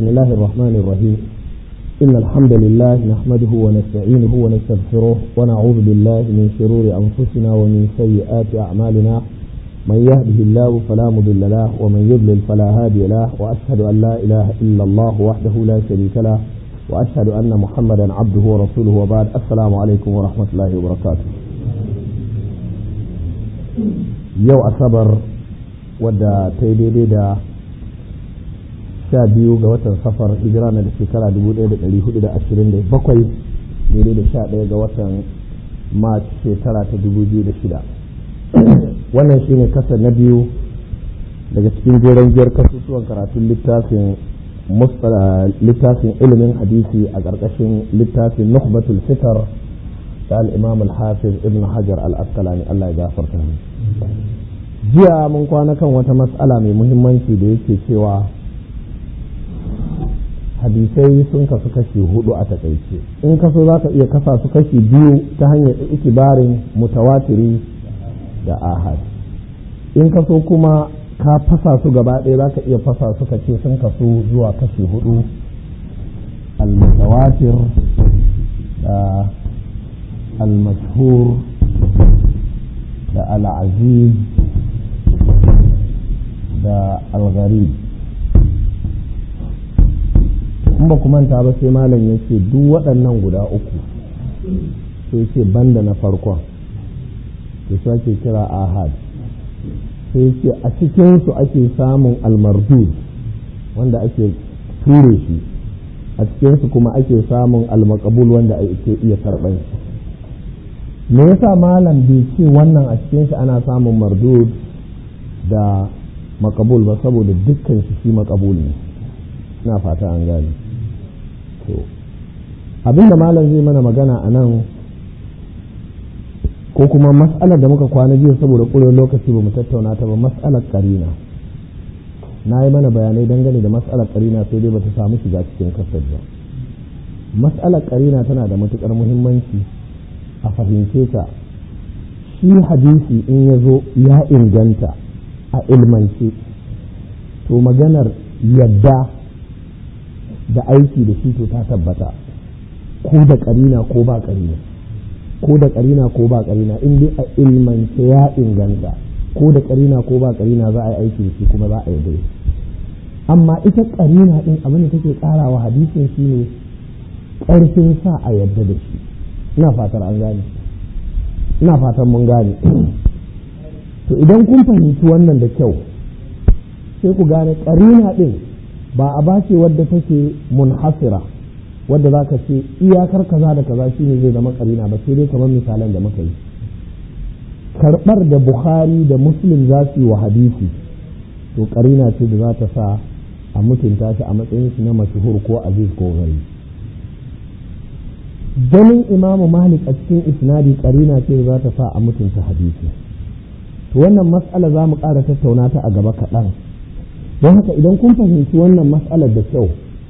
بسم الله الرحمن الرحيم إن الحمد لله نحمده ونستعينه ونستغفره ونعوذ بالله من شرور أنفسنا ومن سيئات أعمالنا من يهده الله فلا مضل له ومن يضلل فلا هادي له وأشهد أن لا إله إلا الله وحده لا شريك له وأشهد أن محمدا عبده ورسوله وبعد السلام عليكم ورحمة الله وبركاته يو أصبر wadda ta yi daidai da sha biyu ga watan safar hijira na da shekara 1427 daidai da sha ɗaya ga watan mars shekara ta 2006 wannan shine kasa na biyu daga cikin jeren giyar kasusuwan karatun littafin littafin ilimin hadisi a ƙarƙashin littafin nukhbatul fitar da al-imam al-hafiz ibn hajar al-asqalani Allah ya gafarta jiya mun kwana kan wata matsala mai muhimmanci da yake cewa hadisai sun kasu kashi hudu a takaice in kaso za ka iya kasa su kashi biyu ta hanyar ikibarin mutawatiri da ahad in kaso kuma ka fasa su gaba ɗaya za ka iya fasa su ka ce sun kasu zuwa kashi hudu al-mutawatir da al-mashhur da al-aziz da al-gharib in ba manta ba sai malam ya ce duk waɗannan guda uku sai ce banda na farkon da su ake kira ahad sai ce a cikinsu ake samun almardud wanda ake ture shi a cikinsu kuma ake samun almakabul wanda ake iya karɓar shi me yasa malam bai ce wannan a cikin shi ana samun mardud da makabul ba saboda dukkan shi shi makabul ne na fata an gane to abinda malam zai mana magana a nan ko kuma mas'alar da muka kwana jiya saboda ƙurewar lokaci ba mu tattauna ta ba mas'alar karina na yi mana bayanai dangane da mas'alar karina sai dai bata samu shiga cikin kasar ba mas'alar karina tana da matukar muhimmanci a fahimce ta shi hadisi in ya zo ya inganta a ilmance to maganar yadda da aiki da shi to ta tabbata ko da karina ko ba karina ko da karina ko ba karina in dai a ilmance ya inganta ko da karina ko ba karina za a yi aiki da shi kuma za a yi amma ita karina din abin da take karawa hadisin shi ne karfin sa a yadda da shi ina fatar an gane ina fatan mun gane to idan kun fahimci wannan da kyau sai ku gane karina din ba a bace wadda take munhasira wadda za ka ce iyakar kaza da kaza shine zai zama karina ba sai dai kamar misalan da muka yi karɓar da bukhari da muslim za su yi wa hadisi to karina ce da za ta sa a mutunta shi a matsayin shi na mashhur ko aziz ko gari ganin imamu malik a cikin isnadi karina ce da za ta sa a mutunta hadisi to wannan mas'ala za mu ƙara tattauna ta a gaba kaɗan don haka idan kun fahimci wannan mas'alar da kyau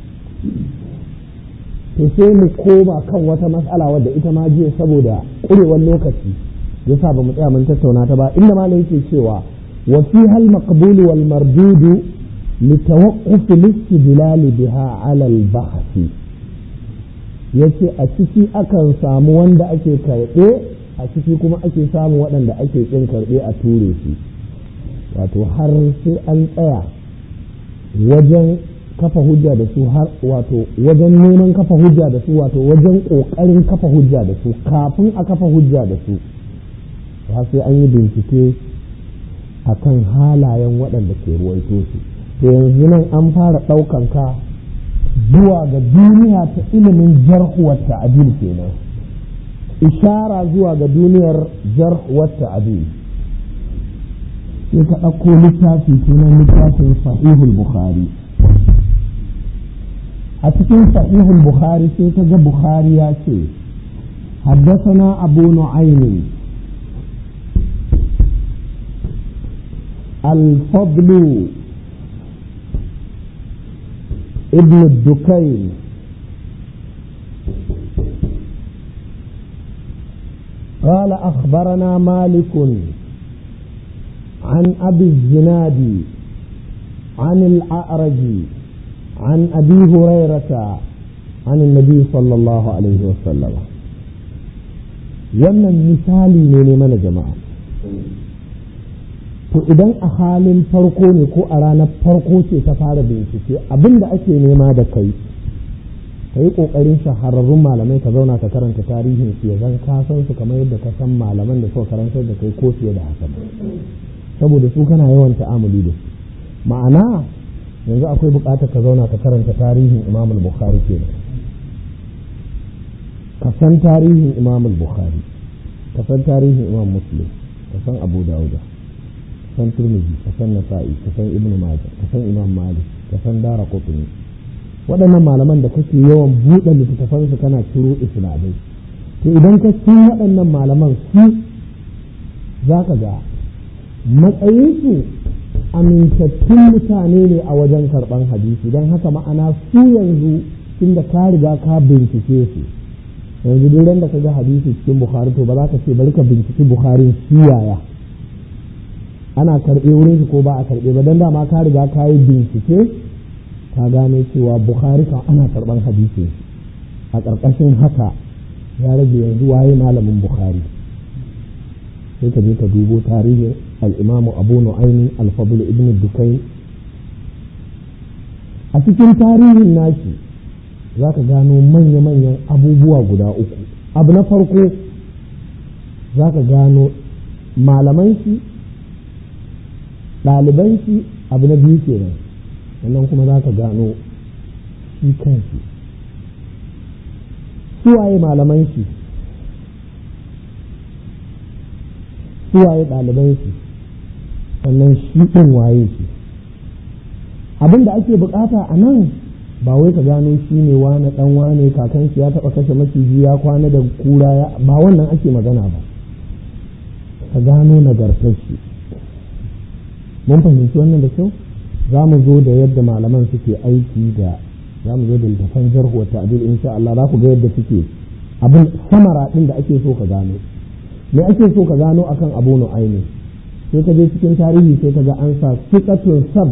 to sai mu koma kan wata mas'ala wadda ita ma jiya saboda ƙurewar lokaci ya sa ba mu tsaya mun tattauna ta ba inda malam yake cewa wa fi hal maqbul wal mardud li tawaqquf al biha ala al bahth yace a ciki akan samu wanda ake karɓe a ciki kuma ake samu waɗanda ake kin karɓe a ture shi wato har sai an tsaya wajen kafa hujja da su har wato wajen neman kafa hujja da su wato wajen ƙoƙarin kafa hujja da su kafin a kafa hujja da su har sai an yi bincike a kan halayen waɗanda ke ruwaito su to yanzu nan an fara ɗaukan ka zuwa ga duniya ta ilimin jarhuwar ta'adil kenan ishara zuwa ga duniyar jarhuwar ta'adil sai ka ɗauko littafi sunan littafin sahihul bukhari a cikin sahihul bukhari sai ka ga bukhari ya ce حدثنا أبو نعيم الفضل ابن الدكين قال أخبرنا مالك عن أبي الزناد عن الأعرج عن أبي هريرة عن النبي صلى الله عليه وسلم wannan misali ne ne mana jama'a to idan a halin farko ne ko a ranar farko ce ta fara bincike abin da ake nema da kai ka yi ƙoƙarin shahararrun malamai ka zauna ka karanta tarihin su ya zan ka san su kamar yadda ka san malaman da suka karantar da kai ko fiye da haka saboda su kana yawan ta'amuli da su ma'ana yanzu akwai buƙatar ka zauna ka karanta tarihin imam bukhari kenan ka san tarihin imam bukhari ka san tarihin imam muslim ka san abu dauda ka san turmiji ka san nasa'i ka san ibnu majah ka san imam malik ka san dara qutni waɗannan malaman da kake yawan buɗe littattafan su kana ciro islamai to idan ka san waɗannan malaman su za ka ga matsayinsu amintattun mutane ne a wajen karɓan hadisi don haka ma'ana su yanzu tunda ka riga ka bincike su yanzu duk da ka ga hadisi cikin bukhari to ba za ka ce bari ka binciki bukharin shi yaya ana karɓe wurin shi ko ba a karɓe ba don dama ka riga ka yi bincike ka gano cewa bukhari kan ana karɓan hadisi a ƙarƙashin haka ya rage yanzu waye malamin bukhari sai ka je ka dubo tarihin al'imamu abu nu'aymin alfabul ibn dukai a cikin tarihin nashi za ka gano manya-manyan abubuwa guda uku abu na farko za ka gano malaman shi ɗaliban shi abu na biyu kenan sannan kuma za ka gano shi kanshi suwaye malaman shi suwaye ɗaliban shi sannan shi ɗin waye shi abin da ake bukata a nan ba wai ka gano shi ne wane ɗan wane kakan shi ya taɓa kashe maciji ya kwana da kura ya ba wannan ake magana ba ka gano nagartar shi mun fahimci wannan da kyau za mu zo da yadda malaman suke aiki da za mu zo da littafan jarhu wa ta'dil insha Allah za ku ga yadda suke abin samara din da ake so ka gano me ake so ka gano akan Abu Nu'aymi sai ka je cikin tarihi sai ka ga an sa siqatun sab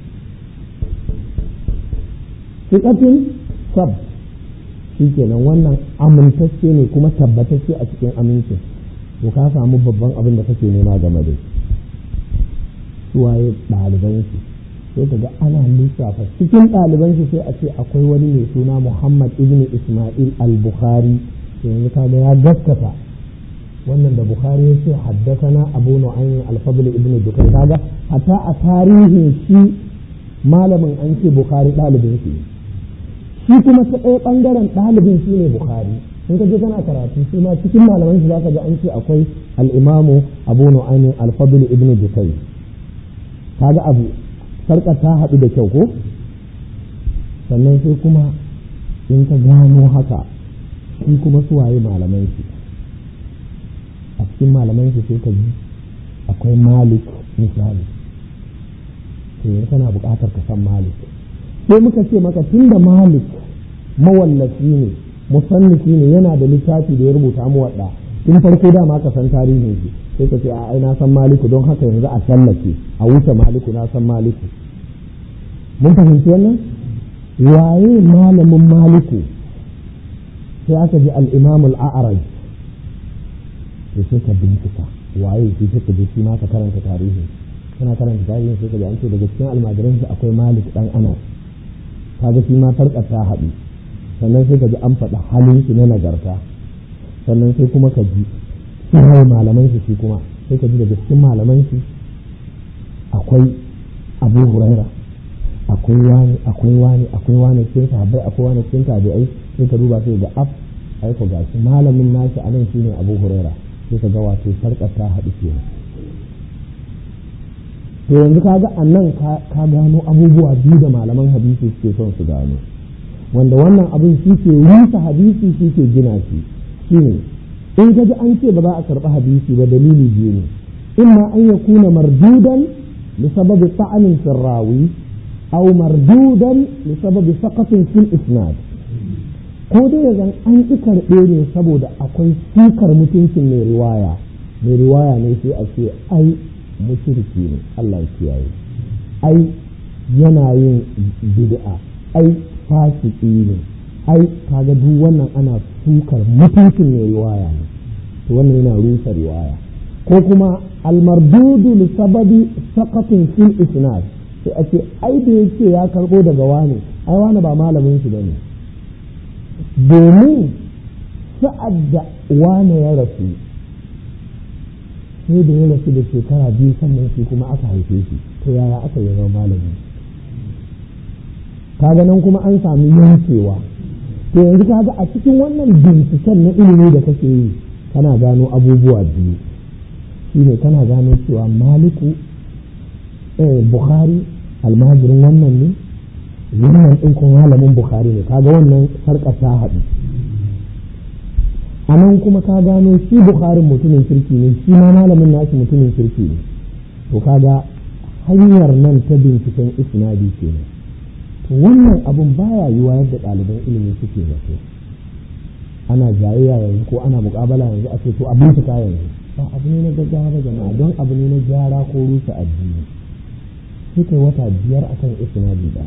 siqatun sab shikenan wannan amintacce ne kuma tabbatacce a cikin amincin to ka samu babban abin da kake nema game da suwaye ɗaliban shi sai ka ga ana lissafa cikin ɗaliban shi sai a ce akwai wani mai suna Muhammad ibn Ismail al-Bukhari yanzu kaga ya gaskata wannan da Bukhari ya ce haddasana Abu Nu'aym al-Fadl ibn Dukai kaga hatta a tarihin shi malamin an ce Bukhari ɗalibin shi shi kuma ta ɗaya ɓangaren ɗalibin shi ne Bukhari in ka je kana karatu shi ma cikin malaman shi zaka ga an ce akwai al-Imamu Abu Nu'aym al-Fadl ibn Dukai kaga abu sarƙar ta haɗu da kyau ko sannan sai kuma in ka gano haka shi kuma suwaye malaman shi a cikin malaman shi sai ka ji akwai malik misali to yanzu kana buƙatar ka san malik sai muka ce maka tun da malik mawallafi ne musannifi ne yana da littafi da ya rubuta mu waɗa tun farko dama ka san tarihin shi sai ka ce a ai na san maliku don haka yanzu a sallake a wuce maliku na san maliku mun fahimci wannan waye malamin maliku sai aka ji al-imam al-a'raj to sai ka bincika waye shi sai ka ji shi ma ka karanta tarihi kana karanta tarihin sai ka ji an ce daga cikin almajiran shi akwai malik dan anas kaga shi ma farkar ta haɗu sannan sai ka ji an faɗa halin shi na nagarta sannan sai kuma ka ji sai malaman shi shi kuma sai ka ji daga cikin malaman shi akwai abu huraira akwai wani akwai wani akwai wani cikin sahabbai akwai wani cikin tabi'ai sai ka duba sai ga af aiko gashi malamin nashi a nan shine abu huraira sai ka ga wato sarkar ta haɗu kenan to yanzu ka ga a nan ka gano abubuwa biyu da malaman hadisi suke son su gano wanda wannan abin shi ke rusa hadisi shi ke gina shi shine in ka ji an ce ba za a karɓi hadisi ba dalili biyu ne imma an ya kuna mardudan li sababi ta'anin sirrawi aw mardudan li sababi saqatin fil isnad ko dai yanzu an ki karɓe ne saboda akwai sukar mutuncin mai riwaya mai riwaya ne sai a ce ai mushriki ne Allah ya kiyaye ai yana yin bid'a ai fasiki ne ai kaga duk wannan ana sukar mutuncin mai riwaya ne to wannan yana rusa riwaya ko kuma almardudu li sababi saqatin fil isnad sai a ce ai da yake ya karbo daga wani ai wani ba malamin shi bane domin sa'ad da wani ya rasu sai da ya rasu da shekara biyu sannan shi kuma aka haife shi to yaya aka yi zama malami kaga nan kuma an sami yankewa to yanzu kaga a cikin wannan binciken na ilimi da kake yi kana gano abubuwa biyu shine kana gano cewa maliku eh bukhari almajirin wannan ne wannan ɗin kuma malamin bukhari ne kaga wannan sarƙa ta haɗu a nan kuma ka gano shi bukharin mutumin kirki ne shi ma malamin nashi mutumin kirki ne to kaga hanyar nan ta binciken isnadi kenan to wannan abun baya yiwa yadda ɗaliban ilimi suke zato ana jayayya yanzu ko ana muƙabala yanzu a ce to a bincika yanzu ba abu ne na gaggawa ba jama'a don abu ne na gyara ko rusa addini sai kai wata biyar akan isnadi ba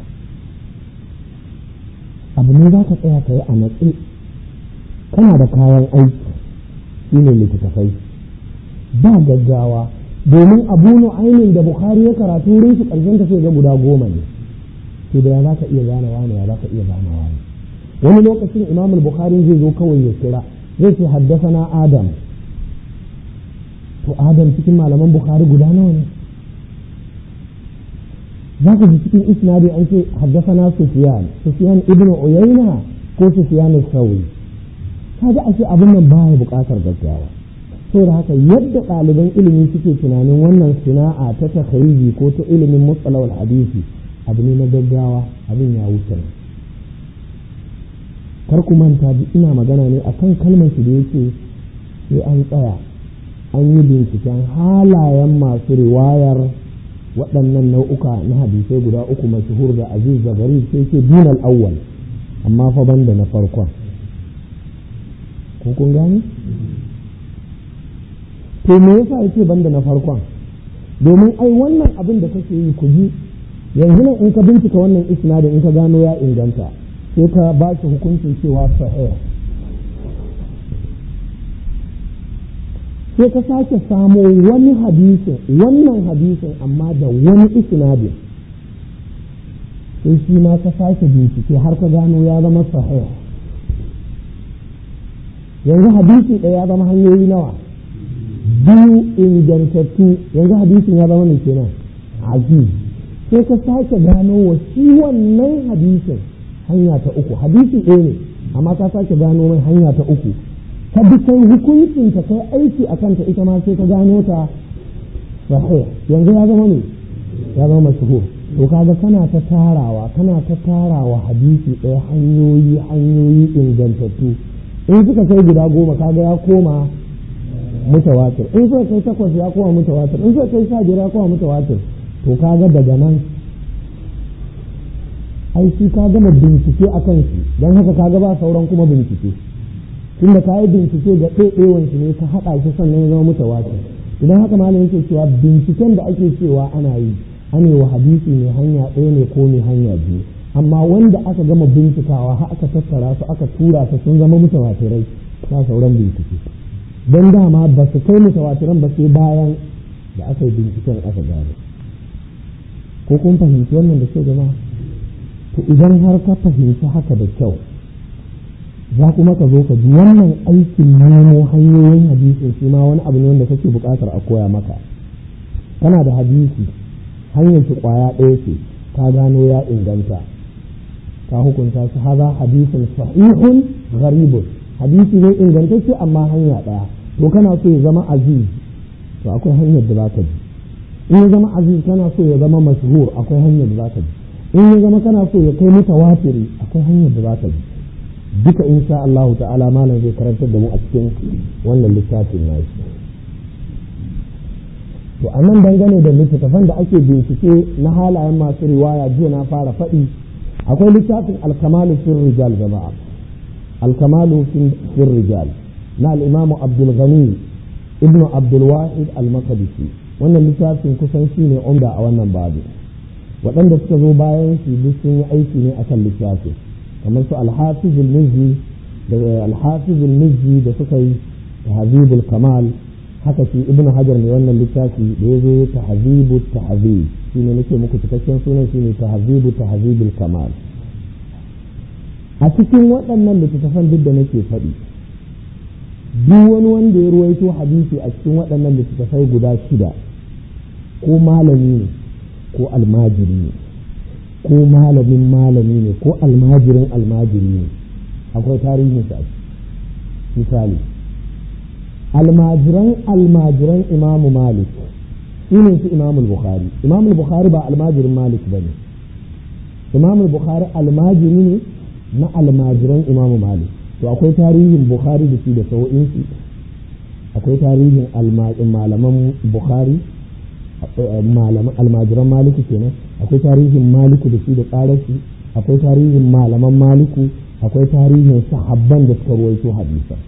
abu ne za ka tsaya ka yi a natsi kana da kayan aiki shi ne littattafai ba gaggawa domin abu ainihin da bukari ya karatu wurin su ƙarshen ta sai ga guda goma ne to da ya za ka iya gane wani ya za ka iya gane wani wani lokacin imam bukhari zai zo kawai ya kira zai ce haddasa na adam to adam cikin malaman bukhari guda nawa ne za ka ji cikin isnadi an ce haddasa na sufiyan sufiyan ibnu uyayna ko sufiyan sauri kaga ashe abin nan baya buƙatar gaggawa saboda haka yadda ɗaliban ilimi suke tunanin wannan sana'a ta takhariji ko ta ilimin mustalawal hadisi abu ne na gaggawa abin ya wuce kar ku manta ina magana ne akan kalmar shi da yake sai an tsaya an yi binciken halayen masu riwayar waɗannan nau'uka na hadisai guda uku mashhur da aziz da gari sai ce dunal awwal amma fa banda na farkon ko kun gane to me yasa yake banda na farkon domin ai wannan abin da kake yi ku ji yanzu nan in ka bincika wannan isnadin in ka gano ya inganta sai ka ba shi hukuncin cewa sahih sai ka sake samo wani hadisin wannan hadisin amma da wani isnadin sai shi ma ka sake bincike har ka gano ya zama sahih yanzu hadisi ɗaya ya zama hanyoyi nawa biyu ingantattu yanzu hadisin ya zama mai kenan aziz sai ka sake gano wa shi wannan hadisin hanya ta uku hadisi ɗaya ne amma ka sake gano mai hanya ta uku ka bi kai hukuncin ka kai aiki a kanta ita ma sai ka gano ta sahih yanzu ya zama ne ya zama mashhur to kaga kana ta tarawa kana ta tarawa hadisi ɗaya hanyoyi hanyoyi ingantattu in suka kai guda goma kaga ya koma mutawatir in suka kai takwas ya koma mutawatir in suka kai sha biyar ya koma mutawatir to kaga daga nan ai shi ka gama bincike a kan shi don haka kaga ba sauran kuma bincike tunda ka yi bincike ga ɗaiɗewan shi ne ka haɗa shi sannan ya zama mutawatir idan haka malam yake cewa binciken da ake cewa ana yi ane wa hadisi mai hanya ɗaya ne ko mai hanya biyu amma wanda aka gama bincikawa har aka tattara su aka tura su sun zama mutawatirai ba sauran bincike don dama ba su kai mutawatiran ba sai bayan da aka yi binciken aka gano ko kun fahimci wannan da kyau jama'a to idan har ka fahimci haka da kyau za kuma ka zo ka ji wannan aikin nemo hanyoyin hadisin shi ma wani abu ne wanda kake buƙatar a koya maka kana da hadisi hanyar shi ƙwaya ɗaya ce ka gano ya inganta ka hukunta shi haza hadisin sahihun gharibun hadisi ne ingantacce amma hanya ɗaya to kana so ya zama aziz to akwai hanyar da za ka bi in ya zama aziz kana so ya zama mashhur akwai hanyar da za ka bi in ya zama kana so ya kai mutawatiri akwai hanyar da za ka bi duka insha Allah ta'ala malam zai karantar da mu a cikin wannan littafin nashi to a nan dangane da littattafan da ake bincike na halayen masu riwaya jiya na fara faɗi akwai littafin alkamalu fil rijal jama'a alkamalu fil rijal na al'imamu abdul ghani ibnu abdul wahid al-maqdisi wannan littafin kusan shi ne umda a wannan babu waɗanda suka zo bayan shi duk sun yi aiki ne akan littafi kamar su alhafizul mizzi da alhafizul mizzi da suka yi tahzibul kamal haka shi ibnu hajar mai wannan littafi da ya zo tahzibu tahzib shine nake muku cikakken sunan shine tahzibu tahzibul kamal a cikin waɗannan littattafan duk da nake faɗi duk wani wanda ya ruwaito hadisi a cikin waɗannan littattafai guda shida ko malami ne ko almajiri ne ko malamin malami ne ko almajirin almajiri ne akwai tarihin sa misali almajiran almajiran imamu malik su ne su imamu bukhari imamu bukhari ba almajirin malik ba ne imamu bukhari almajiri ne na almajiran imamu malik to akwai tarihin bukhari da shi da sau'insu akwai tarihin malaman bukhari almajiran maliku kenan akwai tarihin maliku da shi da tsararsu akwai tarihin malaman maliku akwai tarihin sahabban da suka ruwaito hadisa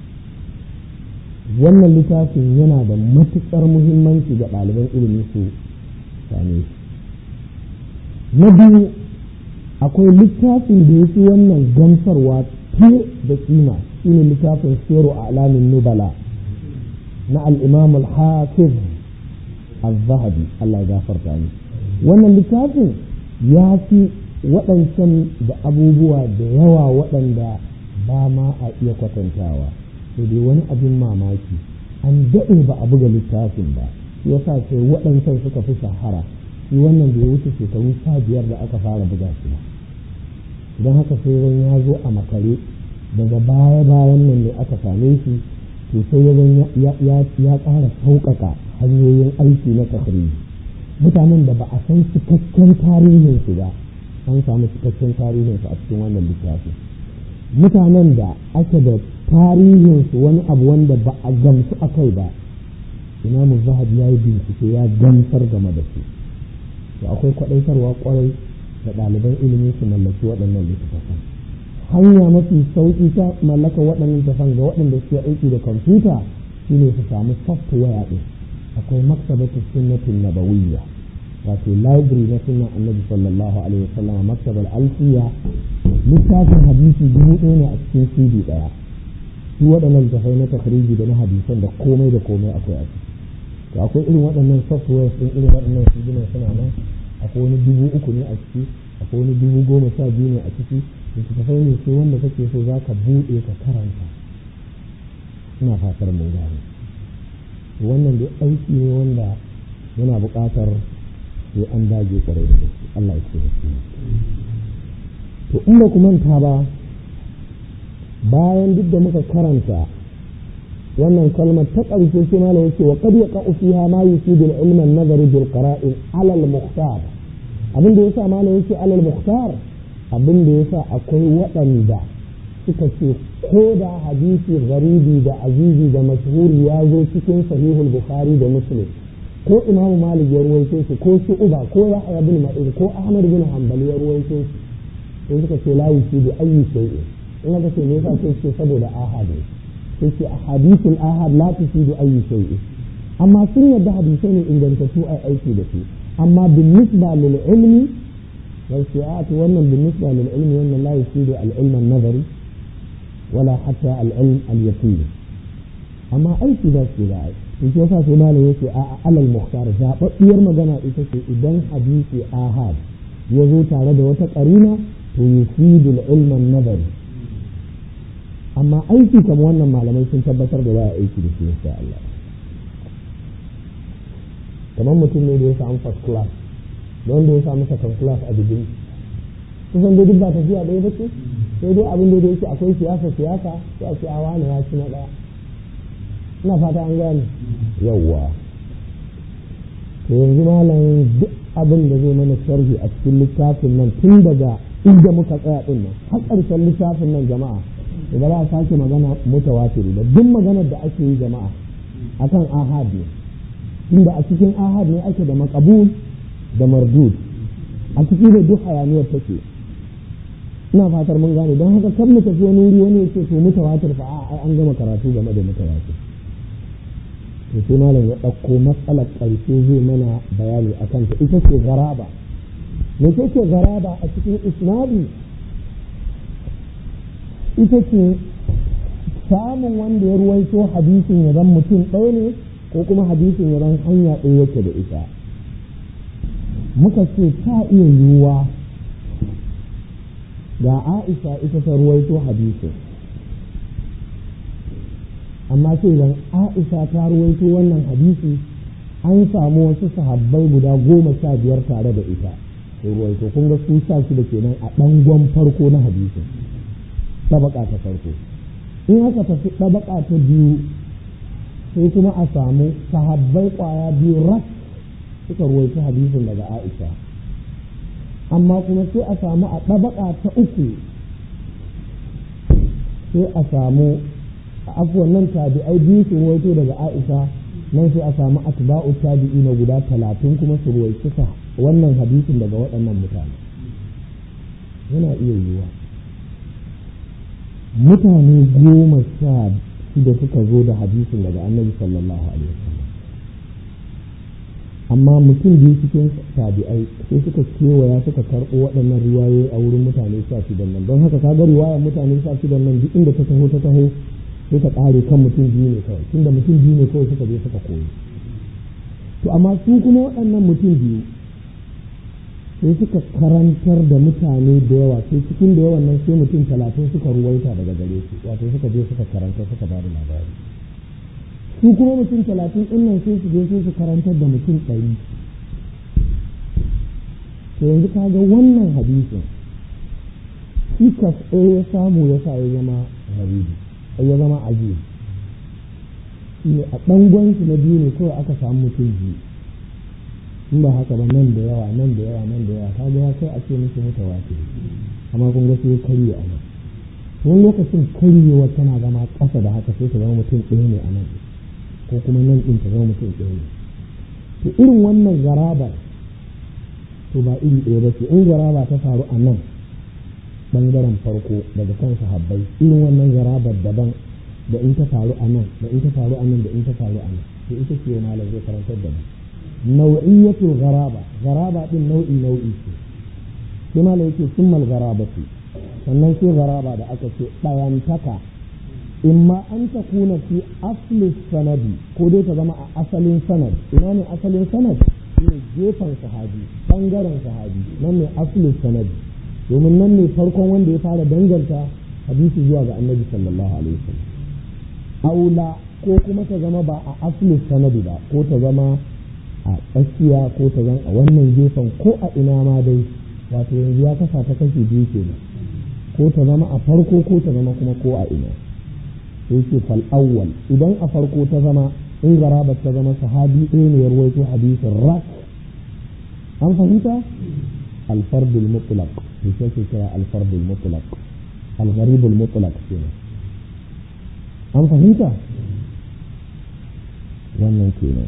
wannan littafin yana da matuƙar muhimmanci ga ɗaliban ilimi su same shi na biyu akwai littafin da ya fi wannan gamsarwa fiye da kima shine littafin siru a alamin nubala na al'imam al-hafiz al-zahabi Allah ya gafarta ni wannan littafin ya fi waɗancan da abubuwa da yawa waɗanda ba ma a iya kwatantawa sai dai wani abin mamaki an daɗe ba a buga littafin ba shi yasa sai waɗancan suka fi shahara shi wannan da ya wuce shekaru sha biyar da aka fara buga shi ba don haka sai zan ya zo a makare daga baya bayan nan ne aka same shi to sai ya zan ya ƙara sauƙaƙa hanyoyin aiki na tafiri mutanen da ba a san cikakken tarihin su ba an samu cikakken tarihin su a cikin wannan littafi mutanen da ake da tarihin su wani abu wanda ba a gamsu a kai ba imamu zahabi ya yi bincike ya gamsar game da su to akwai kwaɗaitarwa kwarai da ɗaliban ilimi su mallaki waɗannan littattafan hanya mafi sauƙi ta mallaka waɗannan littattafan ga waɗanda suke aiki da kwamfuta shine su samu software ɗin akwai maktabatu sunnatin nabawiyya wato library na sunan annabi sallallahu alaihi wasallam maktabar alfiya littafin hadisi dubu ɗaya ne a cikin cd ɗaya su waɗannan littattafai na takriji da na hadisan da komai da komai akwai a ciki to akwai irin waɗannan software ɗin irin waɗannan cd suna nan akwai wani dubu uku ne a ciki akwai wani dubu goma sha biyu ne a ciki littattafai ne sai wanda kake so za ka buɗe ka karanta ina fatar mun gane wannan dai aiki ne wanda yana buƙatar sai an dage ƙwarai da gaske Allah ya ce to in ba ku manta ba bayan duk da muka karanta wannan kalmar ta ƙarshe sai malam yake wa qad yaqa'u fiha ma yufidu al-ilma an-nazari bil qara'in 'ala al-mukhtar abin da yasa malam yake 'ala al-mukhtar abin da yasa akwai waɗanda suka ce ko da hadisi garibi da azizi da mashhuri ya zo cikin sahihul bukhari da muslim ko imam malik ya ruwaito shi ko uba ko yahya bin ma'in ko ahmad bin hanbal ya ruwaito shi sai suka ce la yufidu ayyi shay'in in aka ce me yasa sai ce saboda ahad ne sai ce ahadithul ahad la tufidu ayyi shay'in amma sun yadda hadisai ne ingantattu a aiki da su amma bin nisba lil ilmi wal shi'at wannan bin nisba lil ilmi wannan la yufidu al ilm an nazari wala hatta al ilm al yaqin amma aiki da su da in ce yasa sai malam yake a alal muhtar zababbiyar magana ita ce idan hadisi ahad ya zo tare da wata karina to yufidu al ilm an nazari amma aiki kamar wannan malamai sun tabbatar da za a aiki da shi insha Allah kamar mutum ne da ya samu first class da wanda ya samu second class a digiri kusan dai duk ba tafiya ɗaya ba ce sai dai abin da yake akwai siyasa siyasa sai a ce a wani ya ci na ɗaya ina fata an gane yawwa to yanzu malam duk abin da zai mana sharhi a cikin littafin nan tun daga inda muka tsaya din nan har ƙarshen littafin nan jama'a da ba za a sake magana mutawatiri da duk maganar da ake yi jama'a akan ahad ne inda a cikin ahad ne ake da makabul da mardud a cikin da duk hayaniyar take ina fatar mun gane don haka kan mu tafi wani wuri wani yake to mutawatir fa a an gama karatu game da mutawatir to sai malam ya ɗauko matsalar ƙarshe zai mana bayani akan ta ita ce garaba me ce garaba a cikin isnadi ita ce samun wanda ya ruwaito hadisin ya zan mutum ɗaya ne ko kuma hadisin ya zan hanya ɗaya yake da ita muka ce ta iya yiwuwa ga aisha ita ta ruwaito hadisin amma sai idan aisha ta ruwaito wannan hadisi an samu wasu sahabbai guda goma sha biyar tare da ita sai ruwaito kun ga su sha shida kenan a ɗangon farko na hadisin tabaka ta farko in aka tafi tabaka ta biyu sai kuma a samu sahabbai kwaya biyu rak suka ruwaito hadisin daga aisha amma kuma sai a samu a tabaka ta uku sai a samu afuwan nan tabi'ai biyu su ruwaito daga aisha nan sai a samu atba'u tabi'i na guda talatin kuma su ruwaito wannan hadisin daga waɗannan mutane yana iya yiwuwa mutane goma sha shida suka zo da hadisin daga annabi sallallahu alaihi wasallam amma mutum biyu cikin tabi'ai sai suka kewaya suka karɓo waɗannan riwayoyi a wurin mutane sha shidan nan don haka kaga riwayar mutane sha shidan nan duk inda ta taho ta taho sai ta ƙare kan mutum biyu ne kawai tunda mutum biyu ne kawai suka je suka koyi to amma su kuma waɗannan mutum biyu sai suka karantar da mutane da yawa sai cikin da yawan nan sai mutum talatin suka ruwaita daga gare su wato suka je suka karanta suka ba da labari su kuma mutum talatin ɗin nan sai su je sai su karantar da mutum ɗari to yanzu ka ga wannan hadisin cikas ɗaya ya samu ya sa ya zama haribi ya zama ajiye shi a ɗangon na biyu ne kawai aka samu mutum biyu in ba haka ba nan da yawa nan da yawa nan da yawa ta ga ya kai a ce musu mutawatir amma kun ga sai karye a nan wani lokacin karyewa tana zama ƙasa da haka sai ta zama mutum ɗaya ne a nan ko kuma nan ɗin ta zama mutum ɗaya ne to irin wannan garabar to ba iri ɗaya ba ce in garaba ta faru a nan ɓangaren farko daga kan sahabbai irin wannan garabar daban da in ta faru a nan da in ta faru a nan da in ta faru a nan to ita ce malam zai karantar da mu nau'iyatul garaba garaba din nau'i nau'i ce sai malam yake summal garaba ce sannan sai garaba da aka ce ɗayantaka imma an ta kuna fi asli sanadi ko dai ta zama a asalin sanad ina ne asalin sanad shine gefen sahabi bangaren sahabi nan ne asli sanadi domin nan ne farkon wanda ya fara danganta hadisi zuwa ga annabi sallallahu alaihi wasallam aula ko kuma ta zama ba a asli sanadi ba ko ta zama a tsakiya ko ta zama a wannan gefen ko a ina ma dai wato yanzu ya kasa ta kashi biyu kenan ko ta zama a farko ko ta zama kuma ko a ina sai ce fal awwal idan a farko ta zama in garaba ta zama sahabi ɗaya ne ya rawaito hadisin rak an fahimta alfardul mutlaq to sai ke kira alfardul mutlaq algharibul mutlaq kenan an fahimta wannan kenan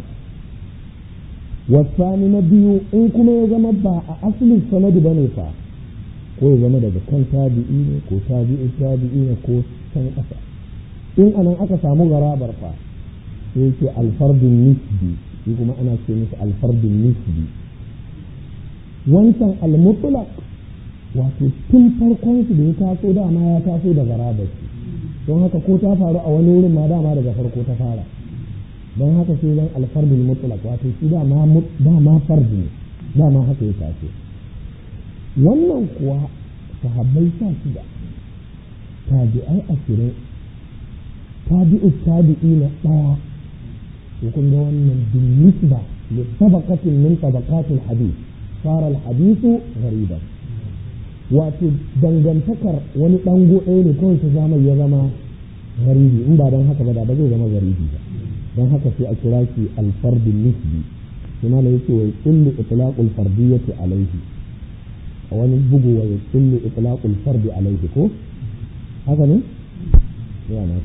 wasani na biyu in kuma ya zama ba a asalin sanadi bane fa ko ya zama daga kan tabi'i ne ko tabi'i tabi'i ne ko can ƙasa in anan aka samu garabar fa sai yake alfardun nisbi shi kuma ana ce musu alfardun nisbi wancan almutlaq wato tun farkon su da ya taso dama ya taso da garabar shi don haka ko ta faru a wani wurin ma dama daga farko ta fara don haka sai zan alfardun mutlaq wato shi dama dama fardu ne dama haka ya taso wannan kuwa sahabbai sha shida tabi'ai ashirin tabi'u tabi'i na ɗaya to kun ga wannan bin nisba li tabaqatin min tabaqatil hadith fara al-hadithu ghariban wato dangantakar wani dango ɗaya ne kawai ta zama ya zama garibi in ba don haka ba da ba zai zama garibi ba don haka sai a kira shi al-fardun nisbi kuma da yake wa kullu itlaqul fardiyyati alayhi a wani bugu wa kullu itlaqul fardi alayhi ko haka ne ya na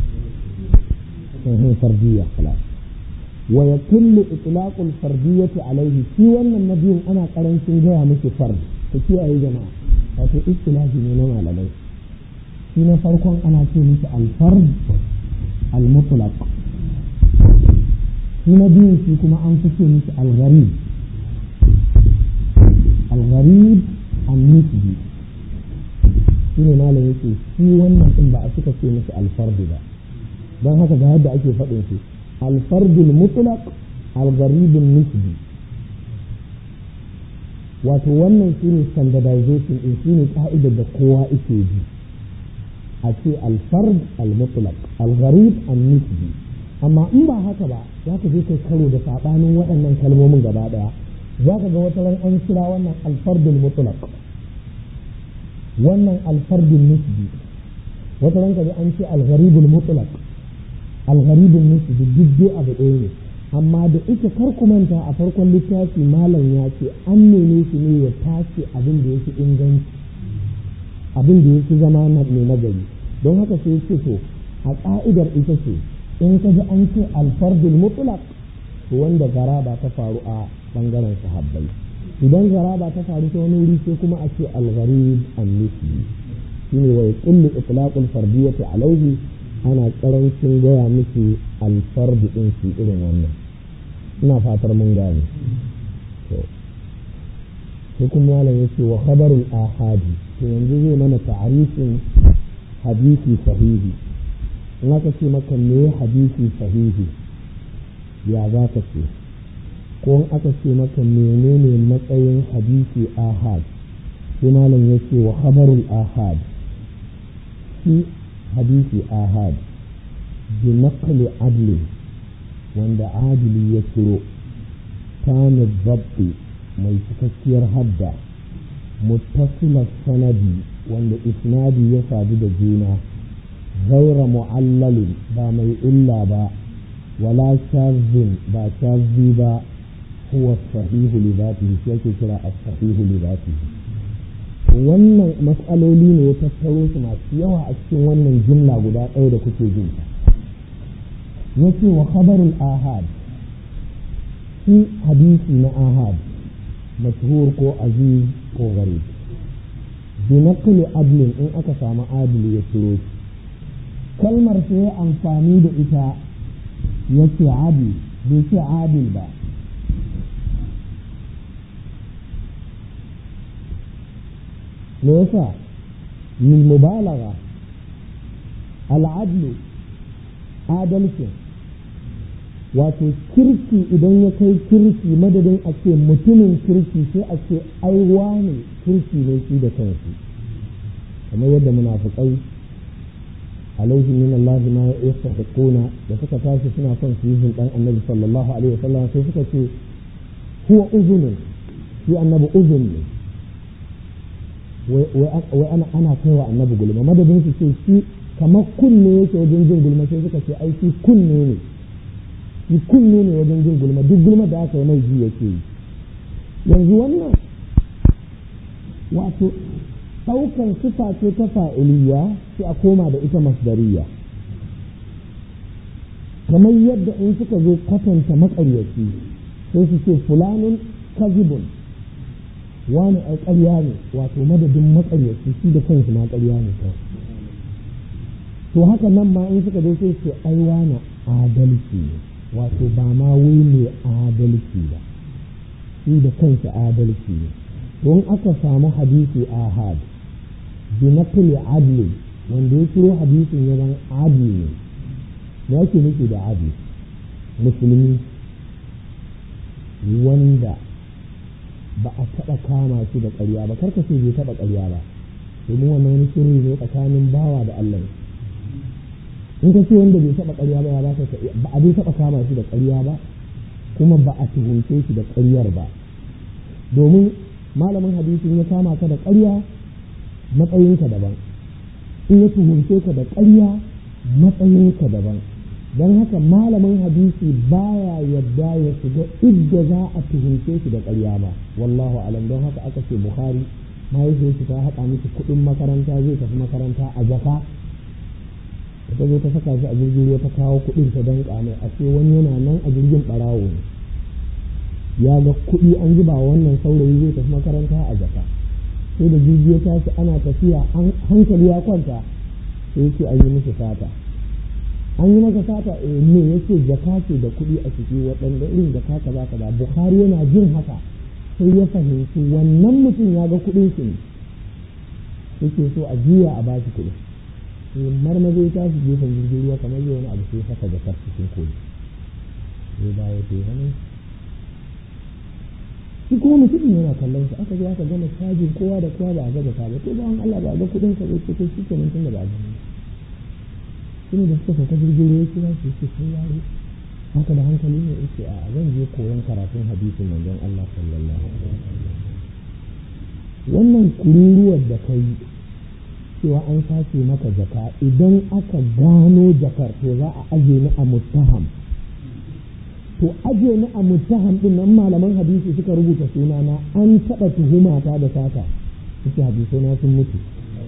ce fardiyya khalas wa yakullu itlaqul fardiyyati alayhi shi wannan nabiyin ana karancin gaya miki fard ku kiyaye jama'a wato istilahi ne na malamai shi na farkon ana ce miki al-fard al-mutlaq shi na biyun shi kuma an fi ce miki al-gharib al al-gharib an-nisbi shine malam yake shi wannan din ba a suka ce musu al-fard ba don haka ga yadda ake faɗin su al-fard al-mutlaq al-gharib an-nisbi wato wannan shine standardization din shine ka'idar da kowa yake ji a ce al-fard al-mutlaq al-gharib an-nisbi amma in ba haka ba za ka je kai karo da saɓanin waɗannan kalmomin gaba ɗaya za ka ga wata ran an kira wannan alfardul mutlaq wannan alfardul nisbi wata ran ka ji an ce algharibul mutlaq algharibul nisbi duk dai abu ɗaya ne amma da ita kar ku manta a farkon littafi malam ya ce an neme shi ne ya tace abin da yake inganci abin da yake zama mai nagari don haka sai ce to a ƙa'idar ita ce in ka ji an ce alfardul mutlaq to wanda garaba ta faru a bangaren sahabbai idan garaba ta faru ta wani wuri sai kuma a ce algharib an-nisbi shine wa yaqullu itlaqul fardiyyati alayhi ana karancin gaya miki alfard din shi irin wannan ina fatar mun gane to sai kuma malam yace wa khabarul ahadi to yanzu zai mana ta'arifin hadisi sahihi in aka ce maka me hadisi sahihi ya za ka ce ko in aka ce maka menene matsayin hadisi ahad sai malam ya ce wa khabarul ahad shi hadisi ahad bi naqli adli wanda adili ya ciro kana zabbi mai cikakkiyar hadda muttasilar sanadi wanda isnadi ya sadu da juna غير معلل با مي إلا با ولا شاذ با شاذ با هو الصحيح لذاته شيء كرا الصحيح لذاته wannan matsaloli ne ya tattaro su masu yawa a cikin wannan jumla guda ɗaya da kuke jin ya ce wa khabarul ahad shi hadisi na ahad mashhur ko aziz ko gari bi naqli adlin in aka samu adili ya ciro shi kalmar sai ya amfani da ita ya ce adil bai ce adil ba me yasa min mubalaga al'adlu adalcin wato kirki idan ya kai kirki madadin a ce mutumin kirki sai a ce aiwa ne kirki ne shi da kansu kamar yadda munafukai alaihi min Allah ma yastahiquna da suka tashi suna son su yi dan annabi sallallahu alaihi wasallam sai suka ce huwa uzunun shi annabi uzun ne wai ana ana kaiwa annabi gulma madadin su ce shi kamar kunne yake wajen jin gulma sai suka ce ai shi kunne ne shi kunne ne wajen jin gulma duk gulma da aka yi mai ji yake yi yanzu wannan wato ɗaukan sifa ce ta fa'iliya sai a koma da ita masdariya kamar yadda in suka zo kwatanta maƙaryaci sai su ce fulanin kazibun wani ai ƙarya ne wato madadin maƙaryaci shi da kansu ma ƙarya ne kawai to haka nan ma in suka zo sai ce ai wani adalci ne wato ba ma wai mai adalci ba shi da kansa adalci ne to in aka samu hadisi ahad bi naqli adli wanda ya ciro hadisin ya zan adli ne me yake nufi da adli musulmi wanda ba a taɓa kama shi da ƙarya ba karka ce bai taɓa ƙarya ba domin wannan wani sirri ne tsakanin bawa da Allah in ka ce wanda bai taɓa ƙarya ba ya ba ba a bai taɓa kama shi da ƙarya ba kuma ba a tuhunce shi da ƙaryar ba domin malamin hadisin ya kama ka da ƙarya matsayinka daban in ya tuhunce ka da ƙarya matsayinka daban don haka malamin hadisi baya yadda ya shiga idda za a tuhunce shi da ƙarya ba wallahu alam don haka aka ce bukhari mahaifiyar shi ta haɗa miki kuɗin makaranta zai tafi makaranta a jaka ta zo ta saka shi a jirgin ruwa ta kawo kuɗin ta danƙa mai a ce wani yana nan a jirgin ɓarawo ne ya ga kuɗi an zuba wannan saurayi zai tafi makaranta a jaka sai da jirgi ya tashi ana tafiya hankali ya kwanta sai yake an yi musu sata an yi maka sata eh ne yake jaka ce da kuɗi a ciki waɗanda irin jaka kaza kaza bukhari yana jin haka sai ya fahimci wannan mutum ya ga kuɗin shi ne yake so a juya a bashi kuɗi sai marmaza ya tashi gefen jirgin ruwa kamar yau wani abu sai saka da cikin koyi sai dawo sai wani shi kuma mutumin yana kallon shi aka zo aka gama cajin kowa da kowa ba a ga jaka ba to bawan Allah ba a ga kuɗin ka zai ce shi kenan tun da ba a gani shi ne da suka sauka jirgin ruwa kira shi ce sun yaro haka da hankali ne yake a zan je koyon karatun hadisin manzon Allah sallallahu alaihi wasallam wannan kururuwar da kai cewa an sace maka jaka idan aka gano jakar to za a aje ni a muttaham to aje ni a muttaham din nan malaman hadisi suka rubuta sunana an taɓa tuhumata da sata suke hadisai na sun mutu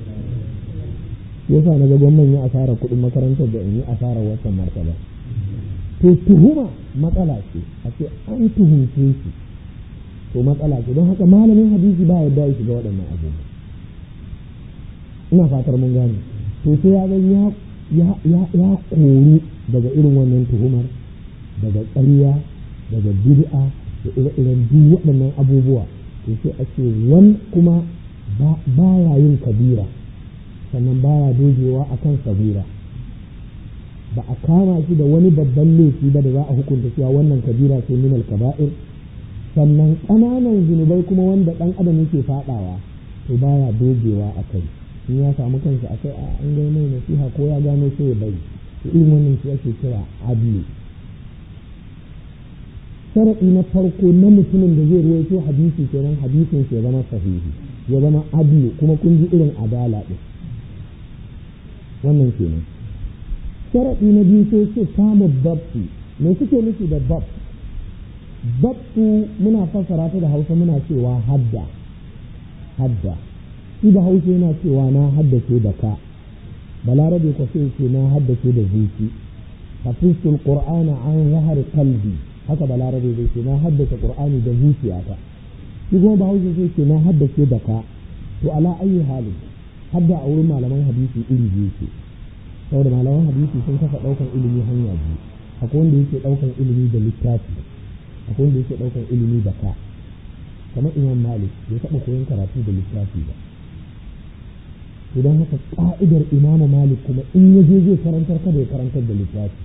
yasa na ga gwamnan yi asarar kuɗin makarantar da in yi asarar wancan martaba to tuhuma matsala ce a ce an tuhumce shi to matsala ce don haka malamin hadisi ba yadda ya shiga waɗannan abubuwa ina fatar mun gane to sai ya zan ya koru daga irin wannan tuhumar daga ƙarya daga bid'a da ire-iren duk waɗannan abubuwa to sai a ce wani kuma ba ya yin kabira sannan ba ya dogewa a kan sabira ba a kama shi da wani babban laifi ba da za a hukunta cewa wannan kabira ce min kaba'ir sannan ƙananan zunubai kuma wanda ɗan adam yake faɗawa to baya dogewa a kai in ya samu kansa a kai a an gano mai nasiha ko ya gano sai ya bari to irin wannan shi ake kira adli sharaɗi na farko na mutumin da zai ruwaito hadisi kenan hadisin ya zama sahihi ya zama adli kuma kun ji irin adala ɗin wannan kenan sharaɗi na biyu sai ce samun babti me suke nufi da bab babtu muna fassara ta da hausa muna cewa hadda hadda shi da hausa yana cewa na haddace da ka balarabe ko sai ce na haddace da zuci hafizul qur'ana an zahar qalbi haka balarabe zai ce na haddace qur'ani da zuciyata shi kuma bahaushe sai ce na haddace da ka to ala ayi halin hadda a wurin malaman hadisi iri biyu ce saboda malaman hadisi sun kasa ɗaukan ilimi hanya biyu akwai wanda yake ɗaukan ilimi da littafi akwai wanda yake ɗaukan ilimi da ka kamar imam malik bai taɓa koyon karatu da littafi ba idan haka ƙa'idar imamu malik kuma in ya je zai karantar kada ya karantar da littafi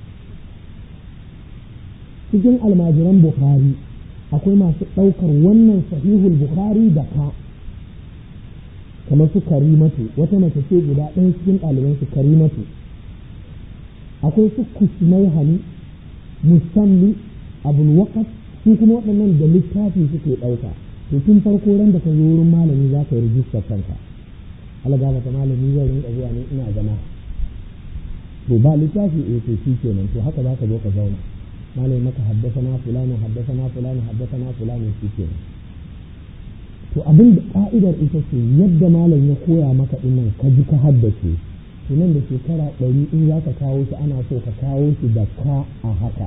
cikin almajiran bukhari akwai masu ɗaukar wannan sahihul bukhari da ka kamar su karimatu wata mace ce guda ɗaya cikin ɗaliban su karimatu akwai su kusmai hani musammi abul waqas su kuma waɗannan da littafi suke ɗauka to tun farko ran da ka zo wurin malami za ka yi rijistar kanka Allah ga mata malami zai rinka zuwa ne ina zama to ba littafi eh to shi kenan to haka za ka zo ka zauna malami maka haddasa na fulani haddasa na fulani haddasa na fulani shi kenan to abin da ka'idar ita ce yadda malam ya koya maka dinnan ka ji ka haddace to nan da shekara ɗari in za ka kawo shi ana so ka kawo shi da ka a haka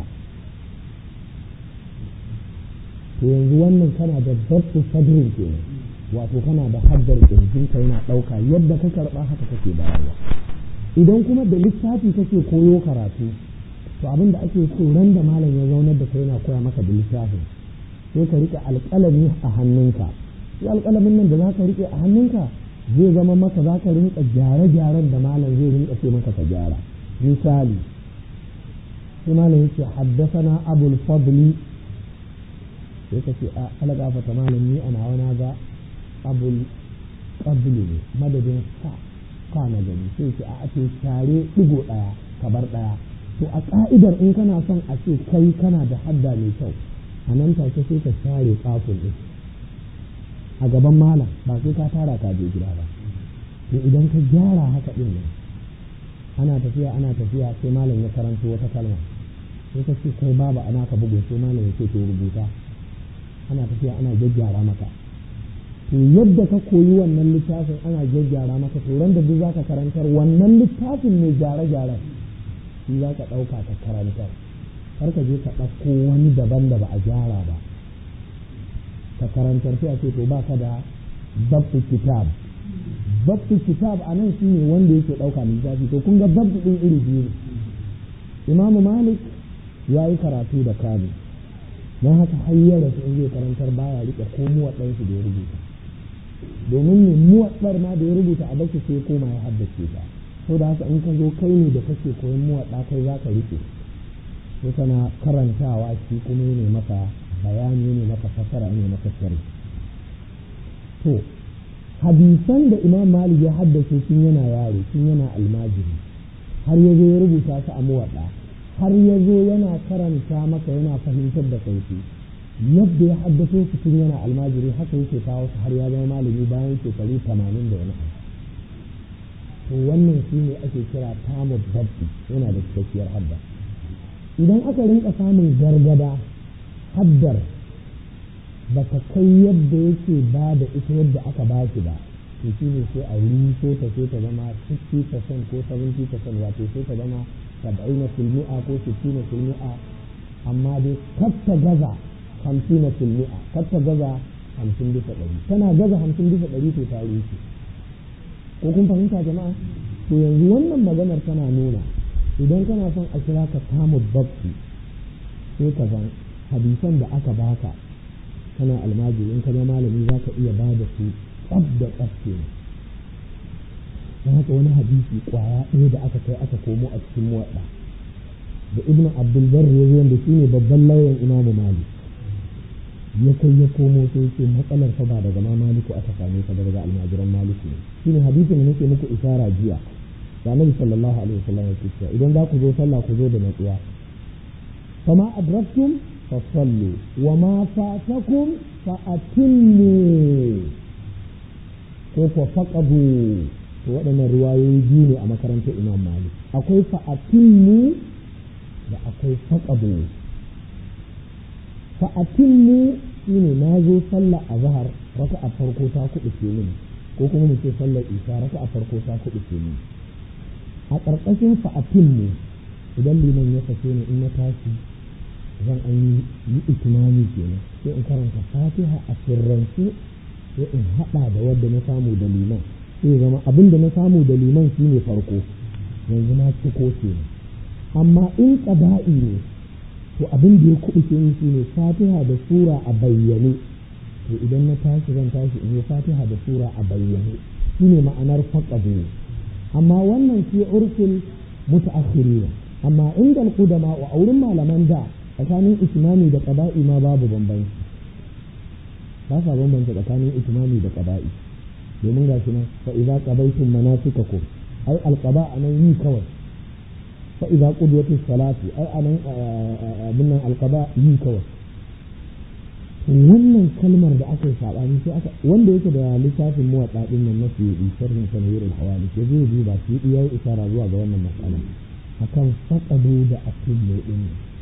to yanzu wannan kana da dabtu sadrin kenan wato kana da haddar kirjin ka yana ɗauka yadda ka karɓa haka kake bayarwa idan kuma da littafi kake koyo karatu to abin da ake so ran da malam ya zaunar da kai yana koya maka da littafin sai ka riƙe alƙalami a hannunka shi alƙalamin nan da za ka riƙe a hannunka zai zama maka za ka rinka gyare-gyaren da malam zai rinka ce maka ka gyara misali sai malam yake haddasana abul fadli sai ka ce a alagafata malam ni ana wana ga abul qabli ne madadin sa ka na gani sai ce a ake share digo ɗaya kabar ɗaya to a ka'idar in kana son a ce kai kana da hadda mai kyau a nan take sai ka share kafin ɗin a gaban malam ba sai ka tara ka je gida ba to idan ka gyara haka din nan ana tafiya ana tafiya sai malam ya karanto wata kalma sai ka ce kai babu ana ka bugu sai malam ya ce to rubuta ana tafiya ana gyaggyara maka to yadda ka koyi wannan littafin ana gyaggyara maka to ran da duk zaka karantar wannan littafin mai gyare-gyaren shi za ka ɗauka ka karantar kar ka je ka ɗauko wani daban da ba a gyara ba ka karantar sai a ce to ba ka da babtu kitab babtu kitab a nan shine wanda yake ɗauka littafi to kun ga babtu ɗin iri biyu ne imamu malik ya yi karatu da kani don haka har ya rasu in zai karantar baya rike ko muwaɗan shi da ya rubuta domin ne muwaɗar ma da ya rubuta a bashi sai koma ya haddace ta so da haka in ka zo kai ne da kake koyon muwaɗa kai za ka rike sai kana karantawa shi kuma ne maka bayani ne maka fasara ne maka sharhi to hadisan da imam malik ya haddace tun yana yaro tun yana almajiri har ya zo ya rubuta su a muwaɗa har ya zo yana karanta maka yana fahimtar da kai yadda ya haddace su tun yana almajiri haka yake kawo su har ya zama malami bayan shekaru tamanin da wani to wannan shi ne ake kira tamu babbi yana da cikakkiyar hadda idan aka rinka samun gargada haddar ba ta kai yadda yake ba da ita yadda aka ba shi ba to shi ne sai a ruso ta sai ta zama 60% ko 70% wato sai ta zama 70 filmi'a ko 60 filmi'a amma dai katta gaza 50 filmi'a katta gaza 50 bisa ɗari tana gaza 50 bisa ɗari to ta rushe ko kun fahimta jama'a to yanzu wannan maganar tana nuna idan kana son a kira ka tamu babbi sai ka zan hadisan da aka baka kana almajiri in ka zama malami za ka iya ba da su tsab da tsab ke don haka wani hadisi kwaya ɗaya da aka kai aka komo a cikin muwaɗa da ibn abdulbar ya zo da shi ne babban lauyan imamu malik ya kai ya komo sai ce matsalar fa ba daga ma maliku aka same ta daga almajiran maliku ne shine hadisin da nake muku isara jiya da annabi sallallahu alaihi wasallam yake cewa idan za ku zo sallah ku zo da natsuwa fama adraktum fa sallu wa ma fatakum fa atimmu ko ko faqadu to waɗannan riwayoyi biyu ne a makarantar imam malik akwai fa atimmu da akwai faqadu fa atimmu shine na zo sallah a zahar raka a farko ta kuɗi ke mini ko kuma mu ce sallar isha raka a farko ta kuɗi ke mini a ƙarƙashin fa'atin ne idan liman ya sake ni in na tashi zan an yi itimami kenan sai in karanta fatiha a sirrance sai in haɗa da wadda na samu da liman sai zama abin da na samu da liman shine farko yanzu na ciko kenan amma in ƙada'i ne to abin da ya kuɓuce ni shine fatiha da sura a bayyane to idan na tashi zan tashi in yi fatiha da sura a bayyane shine ma'anar faqadu amma wannan fi urfin mutaakhirina amma inda al-qudama wa aurin malaman da tsakanin ismami da qada'i ma babu bambanci ba sa bambanta tsakanin ismami da qada'i domin ga shi nan fa idza qadaytum manasikakum ai al-qada anan yi kawai fa idza qudiyat salati ai anan abin nan al-qada yi kawai wannan kalmar da aka yi saɓani sai aka wanda yake da littafin muwaɗa ɗin nan na fiye sharhin sanawir al-hawali ke zai duba fiye ya yi isara zuwa ga wannan matsala akan faƙado da asillo ɗin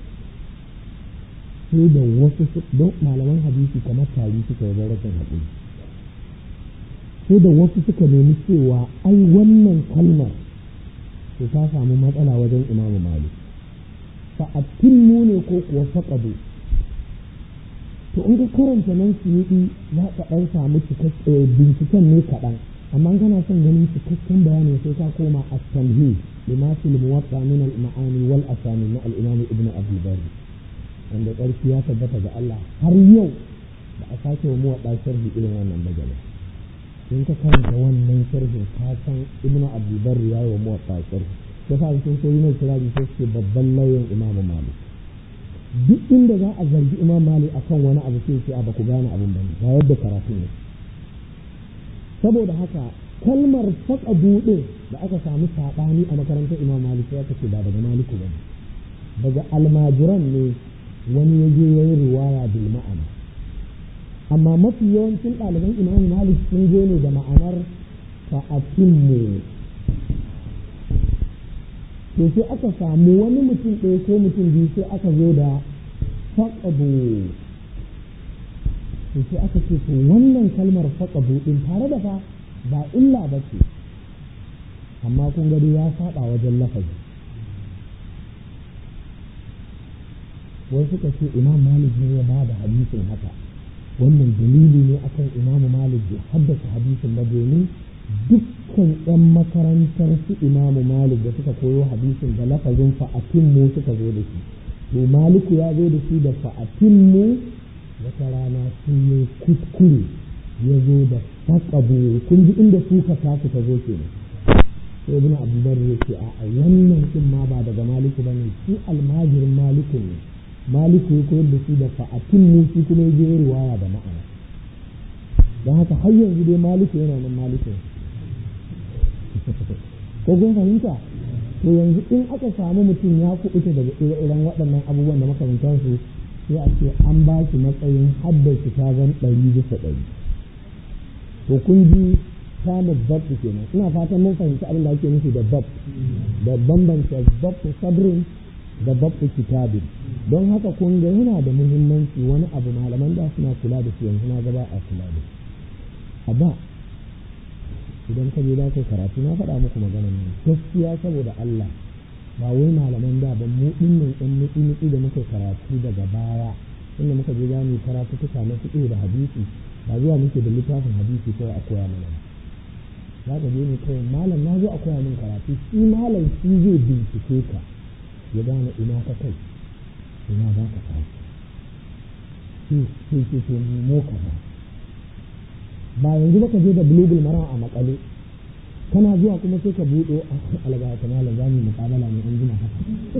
sai da wasu don malaman hadisi kamar tari suka yi rashin haƙuri sai da wasu suka nemi cewa ai wannan kalmar to ta samu matsala wajen imamu malik fa'atilmu ne ko kuwa faƙado to in ka karanta nan suyuɗi za ka ɗan samu binciken ne kaɗan amma kana son ganin cikakken bayani sai ka koma a tamhi lima fil muwatta min al ma'ani wal asani na al imam ibn abi bari wanda ƙarfi ya tabbata ga Allah har yau ba a sake wa muwatta sharhi irin wannan bagala in ka karanta wannan sharhin ka san ibn abi bari ya yi wa muwatta sharhi sai sa sun so yi mai kiraji sai ce babban lauyan imam malik duk inda za a zargi imam malik akan wani abu sai ce a ba ku gane abin bane ba yadda karatu ne saboda haka kalmar saka buɗe da aka samu saɓani a makarantar imam malik sai aka ce ba daga maliku ba daga almajiran ne wani ya je ya yi riwaya bil ma'ana amma mafi yawancin ɗaliban imam malik sun je ne da ma'anar fa'atimmu to sai aka samu wani mutum ɗaya ko mutum biyu sai aka zo da faƙabu to sai aka ce to wannan kalmar faƙabu ɗin tare da fa ba illa ba ce amma kun gado ya saɓa wajen lafazi wai suka ce imam malik ne ya ba da hadisin haka wannan dalili ne akan imam malik bai haddasa hadisin ba domin dukkan 'yan makarantar su imamu malik da suka koyo hadisin da lafazin fa'atin mu suka zo da shi to maliku ya zo da shi da fa'atinmu wata rana sun yi kuskure ya zo da faƙabu kun ji inda suka tasu ta zo kenan sai ibn abdullah ya ce a wannan din ma ba daga maliku ba ne shi almajirin maliku ne maliku ya koyar da shi da fa'atinmu shi kuma ya je riwaya da ma'ana don haka har yanzu dai maliku yana nan maliku ko kun fahimta to yanzu in aka samu mutum ya kuɓuta daga ire-iren waɗannan abubuwan da makamantansu sai a ce an ba shi matsayin haddace ta zan ɗari bisa ɗari to kun ji samun zabt kenan ina fatan mun fahimci abin da ake nufi da zabt da bambanta zabt sabrin da zabt kitabin don haka kun ga yana da muhimmanci wani abu malaman da suna kula da shi yanzu na gaba a kula da shi a da idan ka je za ka karatu na faɗa muku maganar nan gaskiya saboda Allah ba wai malaman da ba mu dinnan ɗan nutsi nutsi da muka karatu daga baya inda muka je za mu karatu tuka na fiƙe da hadisi ba zuwa muke da littafin hadisi kawai a koya mana za ka je ne kawai malam na zo a koya min karatu shi malam shi zai bincike ka ya gane ina ka kai ina za ka kai shi shi shi shi mo ka ba ba yanzu baka je da bulugul mara a makale kana zuwa kuma sai ka buɗo a alaga ta malam za mu muƙabala ne an jima haka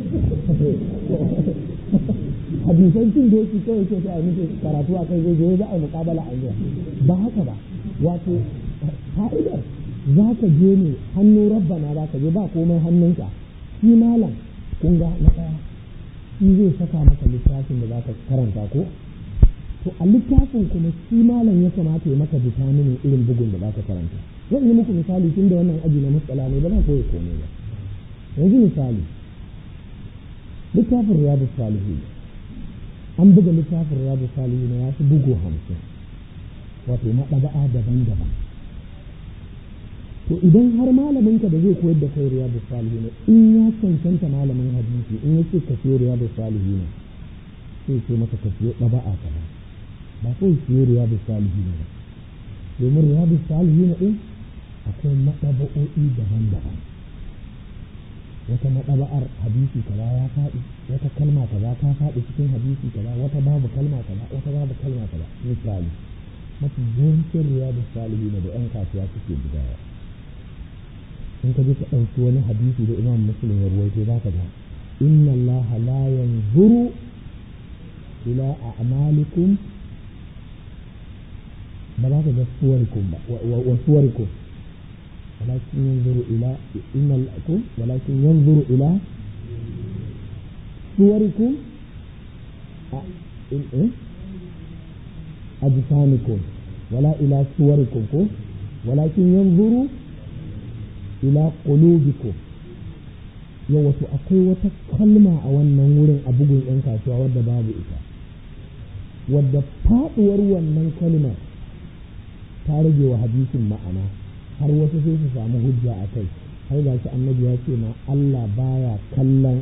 hadisan cin doki kawai sai a muke karatu a kai zai je za a yi muƙabala an jima ba haka ba wato fa'idar za ka je ne hannu rabbana za ka je ba komai hannunka shi malam kun ga na ɗaya shi zai saka maka littafin da za ka karanta ko to a littafin kuma shi malam ya kamata ya maka bitaminin irin bugun da za ka karanta zan yi muku misali tun da wannan aji na matsala ne ba na koyi komai ba yanzu misali littafin riyadu salihu an buga littafin riyadu salihu na ya fi bugu hamsin wato maɗaba'a daban-daban to idan har malaminka da zai koyar da kai riyadu salihu ne in ya cancanta malamin hadisi in ya ce ka siyo riyadu salihu ne sai ce maka ka siyo ɗaba'a ka ba ba kawai siyo riyadu salihu ne ba domin riyadu salihu ne ɗin akwai maɗaba'o'i daban-daban wata maɗaba'ar hadisi kaza ya faɗi wata kalma kaza ta faɗi cikin hadisi kaza wata babu kalma kaza wata babu kalma kaza misali mafi yawancin riyadu salihu ne da 'yan kasuwa suke bugawa in ka je ka ɗauki wani hadisi da imam muslim ya ruwaito za ka ga inna allah la yanzuru ila a'malikum ba za ka ga suwarikum ba wa suwarikum walakin yanzuru ila inna lakum walakin yanzuru ila suwarikum a in eh ajsamikum wala ila suwarikum ko walakin yanzuru ila qulubikum yau wato akwai wata kalma a wannan wurin a bugun yan kasuwa wadda babu ita wadda faɗuwar wannan kalmar ta rage wa hadisin ma'ana har wasu sai su samu hujja a kai har ga shi annabi ya ce ma Allah baya kallon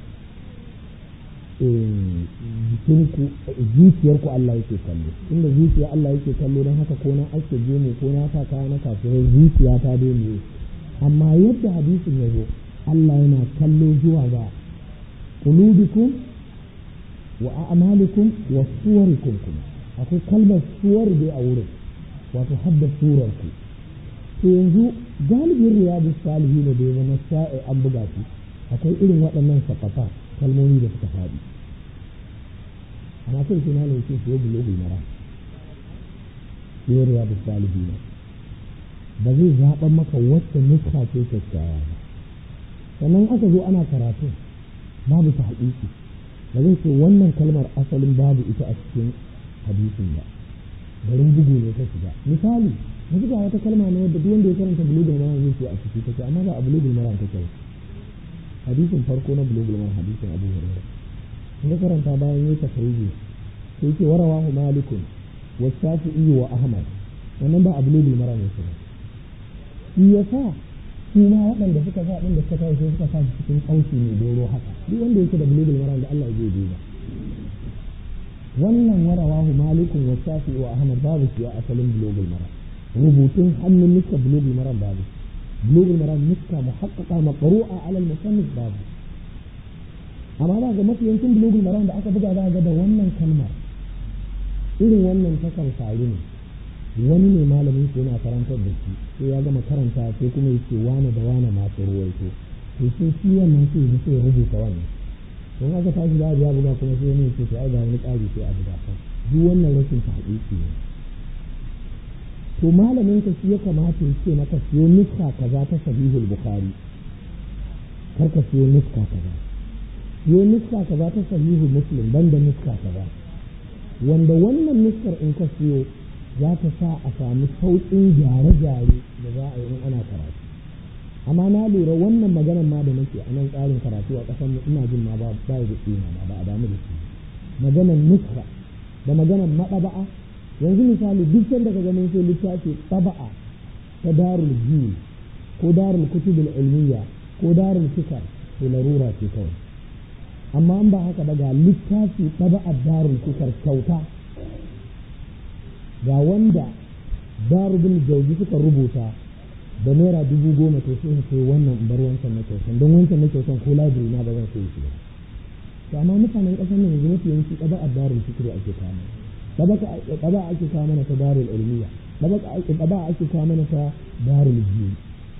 jikinku zuciyarku Allah yake kallo inda zuciya Allah yake kallo don haka ko na ake gemu ko na sa kaya na kafirai zuciya ta daina amma yadda hadisin ya zo Allah yana kallo zuwa ga qulubikum wa a'malikum wa suwarikum kuma akwai kalmar suwar dai a wurin wato hadda surar ku to yanzu galibin riyadu salihi ne da ya zama sa'i an buga su akwai irin waɗannan sakafa kalmomi da suka faɗi amma sai suna ne ce fiye bulogul mara fiye riyadu salihi ne ba zai zaɓa maka wacce nuska ce kyakkyawa ba sannan aka zo ana karatu babu ta haƙiƙi ba zai ce wannan kalmar asalin babu ita a cikin hadisin ba garin bugu ne ta shiga misali yanzu ga wata kalma ne wadda duk wanda ya karanta bulugul maram zai ce a ciki take amma ba a bulugul maram take ba hadisin farko na bulugul maram hadisin abu hurairah in ka karanta bayan yi tafsiri sai ce warawahu malikun wa shafi'i wa ahmad wannan ba a bulugul maram ne ba shi yasa su ma waɗanda suka sa ɗin da suka tashi suka sa shi cikin kauci mai doro haka duk wanda yake da bulugul maram da Allah ya zai duba wannan warawahu malikun wa shafi wa ahmad babu shi a asalin bulogul mara rubutun hannun nuska bulogul mara babu bulogul mara nuska muhaqqaqa maqru'a ala al-musannif babu amma za ga mafi yancin bulugul maram da aka buga za ga da wannan kalmar irin wannan takan faru ne wani ne malamin su yana karantar da shi sai ya gama karanta sai kuma yake wane da wane masu ruwaito to sai shi wannan sai ya sai ya rubuta wannan don aka tashi da ya buga kuma sai wani yake to ai ga wani ƙari sai a buga kan duk wannan rashin tahqiqi ne to malamin ka shi ya kamata ya ce maka siyo nuska kaza ta sahihul bukhari kar ka siyo nuska kaza siyo nuska kaza ta sahihul muslim banda nuska kaza wanda wannan nuskar in ka siyo za ta sa a samu sauƙin gyare-gyare da za a yi in ana karatu amma na lura wannan maganar ma da nake a nan tsarin karatu a ƙasar ina jin ma ba ba da tsina ma ba a damu da shi maganar nuska da maganar maɗaba'a yanzu misali duk sanda ka ganin sai littafi taba'a ta darul jiil ko darul kutubul ilmiya ko darul fikar to larura ce kawai amma an ba haka ba ga littafi taba'a darul fikar kyauta ga wanda darubin jauji suka rubuta da naira dubu goma to sai sai wannan bar wancan na kyautan don wancan na kyautan ko library na ba zan sai shi ba to amma mutanen ƙasar nan yanzu mafi yanki taba'a darul fikri ake kama ɗaba ake kawo mana ta darul ilmiya ɗaba ake kawo mana ta darul biyu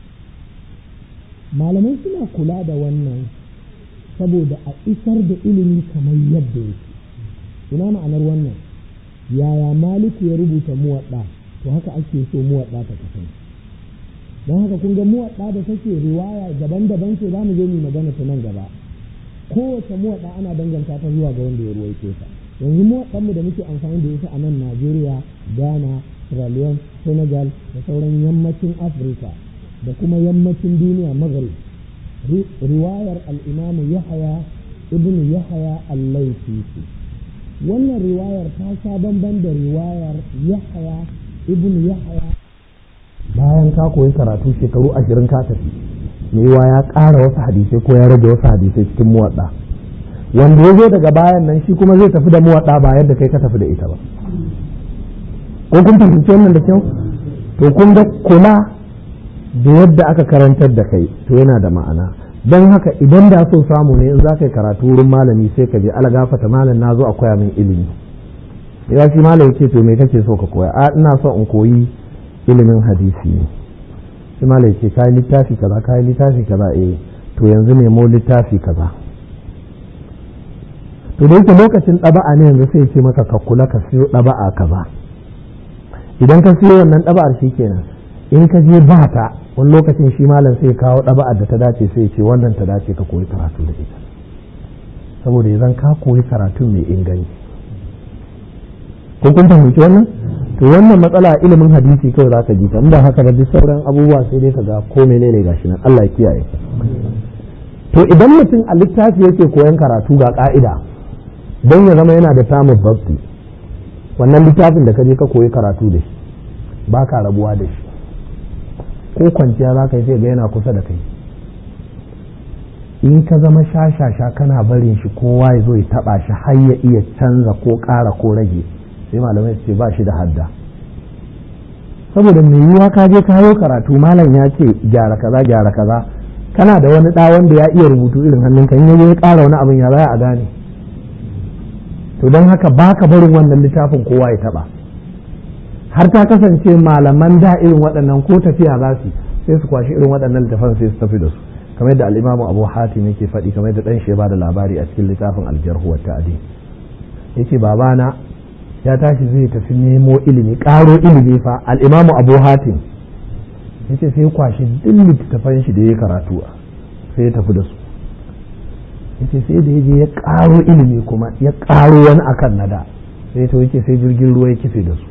malamai suna kula da wannan saboda a isar da ilimi kamar yadda yake ina ma'anar wannan yaya maliku ya rubuta muwaɗa to haka ake so muwaɗa ta kasance don haka kun ga muwaɗa da take riwaya daban-daban ce za mu zo mu magana ta nan gaba kowace muwaɗa ana danganta ta zuwa ga wanda ya ruwaito ta yanzu mu mu da muke amfani da ita a nan Najeriya, Ghana, Sierra Leone, Senegal da sauran yammacin Afirka da kuma yammacin duniya Maghrib. Riwayar al'imamu Yahaya ibn Yahaya al-Laifi Wannan riwayar ta sha bamban da riwayar Yahaya ibn Yahaya. Bayan ka koyi karatu shekaru ashirin ka tafi, mai ya ƙara wasu hadisai ko ya rage wasu hadisai cikin muwaɗa. wanda ya zo daga bayan nan shi kuma zai tafi da muwaɗa ba yadda kai ka tafi da ita ba ko kun fahimci wannan da kyau to kun ga kula da yadda aka karantar da kai to yana da ma'ana don haka idan da so samu ne in za ka yi karatu wurin malami sai ka je algafata malam na zo a koya min ilimi ya shi malam ya ce to me kake so ka koya a ina so in koyi ilimin hadisi ne shi malam ya ce kayi littafi kaza kayi littafi kaza eh to yanzu nemo littafi kaza to da yake lokacin ɗaba'a ne yanzu sai ce maka ka kula ka siyo ɗaba'a kaza idan ka siyo wannan ɗaba'ar shi kenan in ka je ba ta wani lokacin shi malam sai kawo ɗaba'ar da ta dace sai ce wannan ta dace ka koyi karatu da ita saboda idan ka koyi karatu mai inganci ko kun fahimci wannan to wannan matsala ilimin hadisi kawai za ka ji ta inda haka da duk sauran abubuwa sai dai ka ga ko menene gashi nan Allah ya kiyaye to idan mutum a littafi yake koyan karatu ga ka'ida don ya zama yana da samun babti wannan littafin da ka je ka koyi karatu da shi ba ka rabuwa da shi ko kwanciya za ka yi sai ga yana kusa da kai in ka zama shashasha kana barin shi kowa ya zo ya taba shi har ya iya canza ko ƙara ko rage sai malamai su ce ba shi da hadda saboda mai yiwuwa ka je ka hayo karatu malam ya ce gyara kaza gyara kaza kana da wani ɗa wanda ya iya rubutu irin hannunka in ya ya ƙara wani abin ya za a gane to don haka ba ka barin wannan littafin kowa ya taba har ta kasance malaman da irin waɗannan ko tafiya za su sai su kwashi irin waɗannan littafan sai su tafi da su kamar yadda al'imamu abu hatim yake faɗi kamar yadda ɗan shi ba da labari a cikin littafin aljarhu wa ta'adi yace babana ya tashi zai tafi nemo ilimi ƙaro ilimi fa al'imamu abu hatim yace sai kwashi duk littattafan shi da ya karatu sai ya tafi da su yace sai da yaje ya ƙaro ilimi kuma ya ƙaro wani akan nada sai to yake sai jirgin ruwa ya kife da su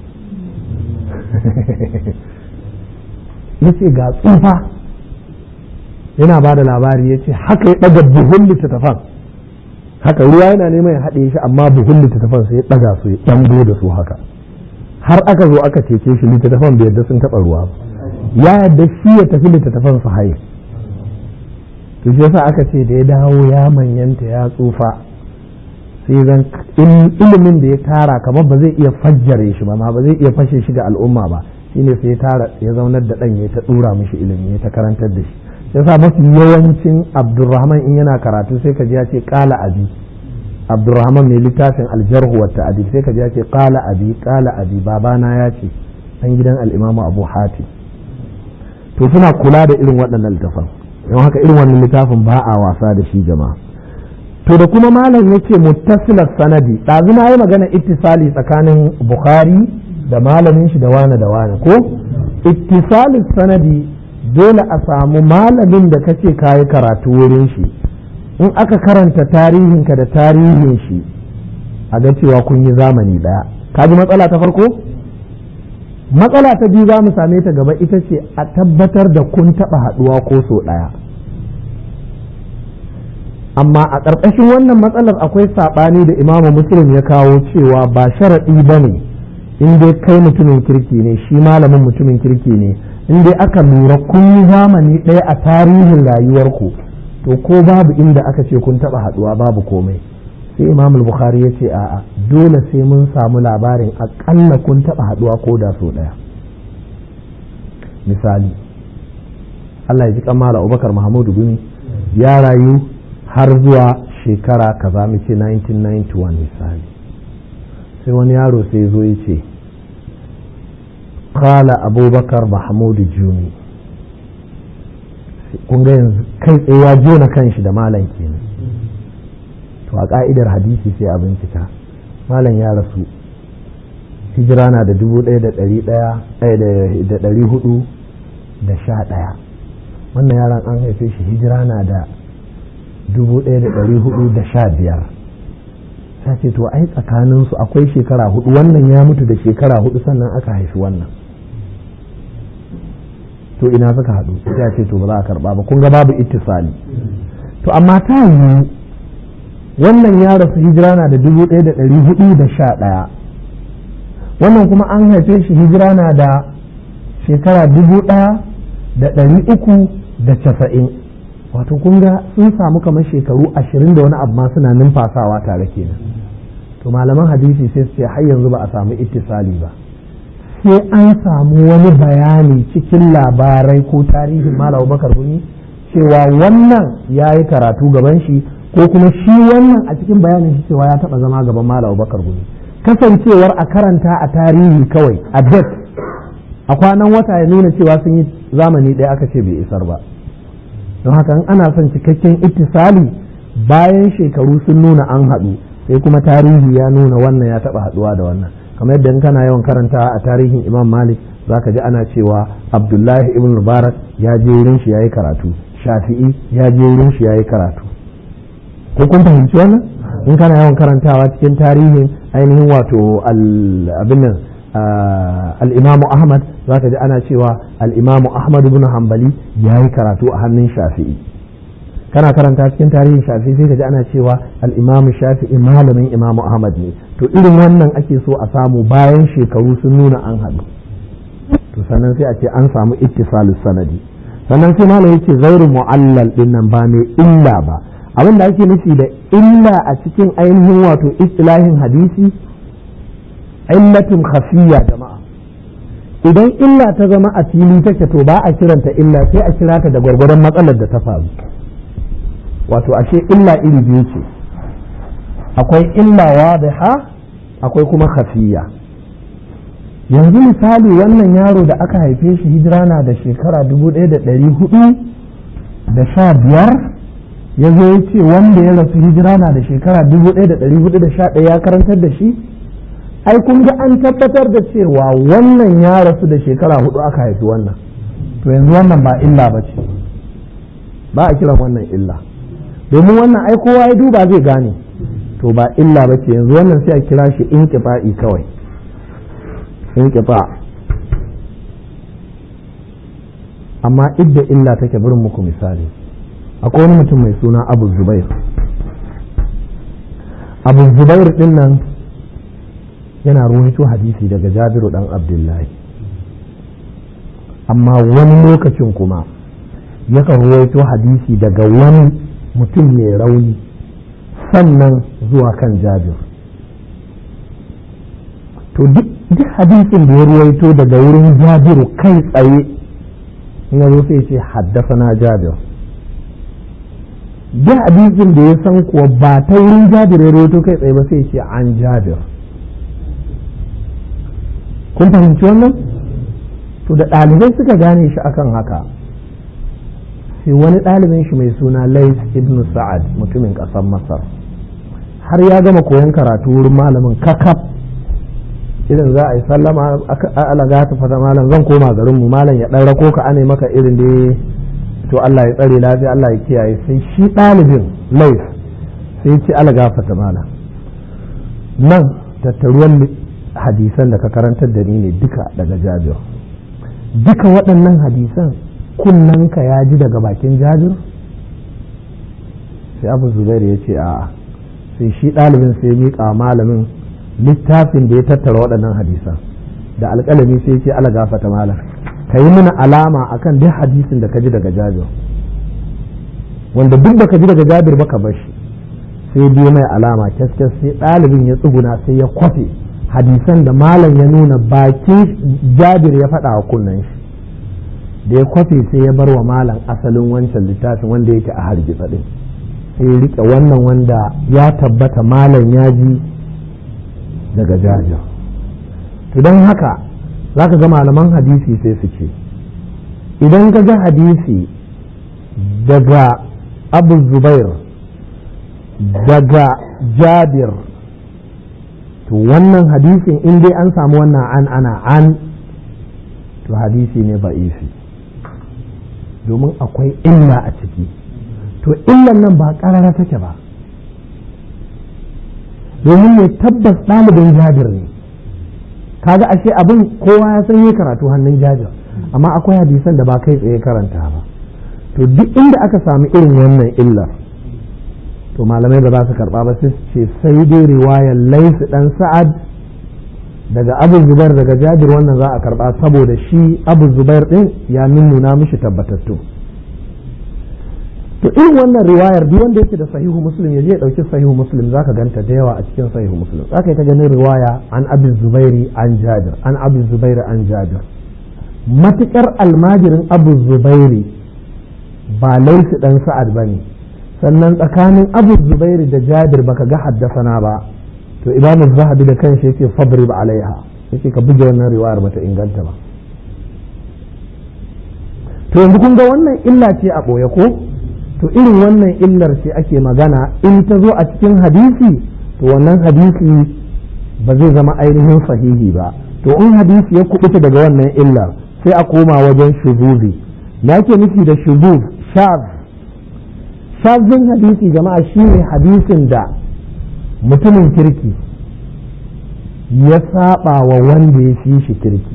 yace ga tsufa yana ba da labari yace haka ya ɗaga buhun littattafan haka ruwa yana neman ya haɗe shi amma buhun littattafan sai ya ɗaga su ya ɗango da su haka har aka zo aka cece shi littattafan bai yadda sun taɓa ruwa ya yadda shi ya tafi littattafan su haye to shi yasa aka ce da ya dawo ya manyanta ya tsufa sai zan ilimin da ya tara kamar ba zai iya fajjare shi ba ma ba zai iya fashe shi ga al'umma ba shine sai ya tara ya zaunar da ɗan ya ta ɗura mishi ilimi ya ta karantar da shi yasa mafi yawancin abdurrahman in yana karatu sai ka ji ya ce kala abi abdurrahman mai littafin aljarhu wa ta'adib sai ka ji ya ce kala abi kala abi babana ya ce an gidan al'imamu abu hati to suna kula da irin waɗannan littafan don haka irin wannan littafin ba a wasa da shi jama'a to da kuma malam yake muttasilar sanadi ɗazu na yi magana ittisali tsakanin bukhari da malamin shi da wane da wane ko ittisalin sanadi dole a samu malamin da kace kayi karatu wurin shi in aka karanta tarihinka da tarihin shi a ga cewa kun yi zamani ɗaya ka ji matsala ta farko matsala ta biyu za mu same ta gaba ita ce a tabbatar da kun taɓa haɗuwa ko so ɗaya amma a ƙarƙashin wannan matsalar akwai saɓani da imamu muslim ya kawo cewa ba sharaɗi ba ne in dai kai mutumin kirki ne shi malamin mutumin kirki ne in dai aka lura kun yi zamani ɗaya a tarihin rayuwarku to ko babu inda aka ce kun taɓa haɗuwa babu komai sai imam bukhari ya ce a'a dole sai mun samu labarin aƙalla kun taɓa haɗuwa ko da so ɗaya misali Allah ya ji kamala abubakar mahamudu gumi ya rayu har zuwa shekara kaza mu ce 1991 misali sai wani yaro sai zo ya ce kala abubakar mahamudu jumi kun ga yanzu kai tsaye ya jona kanshi da malam kenan to a ka'idar hadisi sai a bincika malam ya rasu hijira na da dubu ɗaya da ɗari ɗaya da ɗari hudu da sha ɗaya wannan yaran an haife shi hijira na da dubu ɗaya da ɗari hudu da sha biyar ta ce to ai tsakaninsu akwai shekara hudu wannan ya mutu da shekara hudu sannan aka haifi wannan to ina suka haɗu ya ce to ba za a karɓa ba kun ga babu ittisali to amma ta yiwu wannan ya rasu hijira na da dubu ɗaya da ɗari hudu da sha ɗaya wannan kuma an haife shi hijira na da shekara dubu ɗaya da ɗari uku da casa'in wato kun ga sun samu kamar shekaru ashirin da wani abu ma suna numfasawa tare kenan to malaman hadisi sai su ce har yanzu ba a samu ittisali ba sai an samu wani bayani cikin labarai ko tarihin malam bakar gumi cewa wannan ya yi karatu gaban shi ko kuma shi wannan a cikin bayanin shi cewa ya taba zama gaban malam bakar gumi kasancewar a karanta a tarihi kawai a det a kwanan wata ya nuna cewa sun yi zamani ɗaya aka ce bai isar ba don haka in ana son cikakken ittisali bayan shekaru sun nuna an haɗu sai kuma tarihi ya nuna wannan ya taɓa haɗuwa da wannan kamar yadda in kana yawan karanta a tarihin imam malik zaka ji ana cewa abdullahi ibn mubarak ya je wurin shi yayi karatu shafi'i ya je wurin shi yayi karatu ko kun fahimci wannan in kana yawan karantawa cikin tarihin ainihin wato abin nan al'imamu ahmad za ka ji ana cewa al'imamu ahmad ibn hanbali ya yi karatu a hannun shafi'i kana karanta cikin tarihin shafi'i sai ka ji ana cewa al'imamu shafi'i malamin imamu ahmad ne to irin wannan ake so a samu bayan shekaru sun nuna an haɗu to sannan sai a ce an samu ittisalus sanadi sannan sai malam yace zairu mu'allal din nan ba mai illa ba abin da ake nufi da illa a cikin ainihin wato istilahin hadisi illatun khafiyya jama'a idan illa ta zama a fili take to ba a kiranta illa sai a kira ta da gwargwadon matsalar da ta faru wato ashe illa iri biyu ce akwai illa wadiha akwai kuma khafiyya yanzu misali wannan yaro da aka haife shi hijira na da shekara dubu ɗaya da ɗari hudu da sha biyar ya zo ya ce wanda ya rasu hijira na da shekara dubu ɗaya da ɗari hudu da sha ɗaya ya karantar da shi ai kun ga an tabbatar da cewa wannan ya rasu da shekara hudu aka haifi wannan to yanzu wannan ba illa ba ce ba a kiran wannan illa domin wannan ai kowa ya duba zai gane to ba illa ba ce yanzu wannan sai a kira shi in kawai in amma idda illa take burin muku misali akwai wani mutum mai suna abu zubair abu zubair din nan yana ruwaito hadisi daga jabiru dan abdullahi amma wani lokacin kuma yakan ruwaito hadisi daga wani mutum mai rauni sannan zuwa kan jabir to duk hadisin da ya ruwaito daga wurin jabiru kai tsaye in ya zo sai ce haddasana jabir duk hadisin da ya san kuwa ba ta wurin jabir ya rawaito kai tsaye ba sai ce an jabir kun fahimci wannan to da ɗalibai suka gane shi akan haka sai wani ɗalibin shi mai suna lais ibn sa'ad mutumin ƙasar masar har ya gama koyon karatu wurin malamin kakaf irin za a yi sallama alaga ta fata malam zan koma garin mu malam ya ɗan rako ka ane maka irin da to Allah ya tsare lafiya Allah ya kiyaye sai shi ɗalibin lais sai ce alaga fata malam nan tattaruwan hadisan da ka karantar da ni ne duka daga jabir duka waɗannan hadisan kunnanka ya ji daga bakin jabir sai abu zubairu ya ce a'a sai shi ɗalibin sai miƙa malamin littafin da ya tattara waɗannan hadisan da alƙalami sai ce ala gafata malam ka yi mana alama akan duk hadisin da ka ji daga jabir wanda duk da ka ji daga jabir ba ka bar shi sai biyo mai alama kyaskyas sai ɗalibin ya tsuguna sai ya kwafe hadisan da malam ya nuna bakin jabir ya faɗa wa kunnen shi da ya kwafe sai ya bar wa malam asalin wancan littafin wanda yake a hargitsa ɗin sai ya riƙe wannan wanda ya tabbata malam ya ji daga jabir to don haka za ka ga malaman hadisi sai su ce idan ka ga hadisi daga abu zubair daga jabir to wannan hadisin in dai an samu wannan an ana an to hadisi ne ba'ifi domin akwai illa a ciki to illan nan ba ƙarara take ba domin mai tabbas ɗalibin jabir ne kaga ashe abin kowa ya san yi karatu hannun jabir amma akwai hadisan da ba kai tsaye karanta ba to duk inda aka sami irin wannan illar to malamai ba za su karba ba sai ce sai dai riwayar laisu dan sa'ad daga abu zubair daga jabir wannan za a karba saboda shi abu zubair din ya nuna mishi tabbatattu to irin wannan riwayar duk wanda yake da sahihu muslim ya je ya dauki sahihu muslim zaka ganta da yawa a cikin sahihu muslim zaka yi ta ganin riwaya an abu zubairi an jabir an abu zubairi an jabir matukar almajirin abu zubairi ba laisu dan sa'ad bane sannan tsakanin abu zubairi da jabir baka ga haddasana ba to imamu zahabi da kanshi yake fabrib alaiha yake ka buge wannan riwayar bata inganta ba to yanzu kun ga wannan illa ce a ɓoye ko to irin wannan illar ce ake magana in ta zo a cikin hadisi to wannan hadisi ba zai zama ainihin sahihi ba to in hadisi ya kubuta daga wannan illar sai a koma wajen shubuzi na ke nufi da shubuz shaz shazin hadisi jama'a shine hadisin da mutumin kirki ya saba wa wanda ya fi shi kirki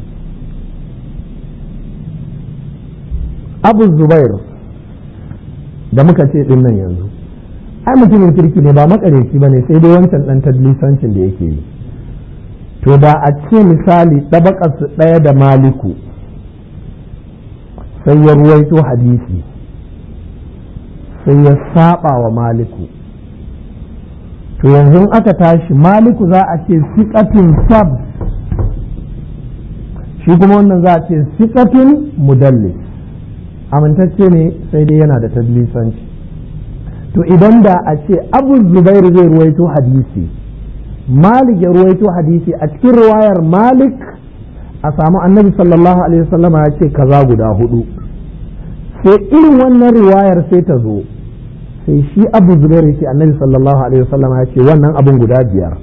abu zubair da muka ce din nan yanzu ai mutumin kirki ne ba makareci ba ne sai dai wancan dan tadlisancin da yake yi to da a ce misali su ɗaya da maliku sai ya ruwaito hadisi sai ya saba wa maliku to yanzu aka tashi maliku za a ce siƙatin sab shi kuma wannan za a ce siƙatin mudallis amintacce ne sai dai yana da tadlisanci to idan da a ce abu zubairu zai ruwaito hadisi malik ya ruwaito hadisi a cikin ruwayar malik a samu annabi sallallahu alaihi wasallama ya ce kaza guda hudu sai irin wannan riwayar sai ta zo sai shi abu zubairu ce annabi sallallahu alaihi wasallama ya ce wannan abun guda biyar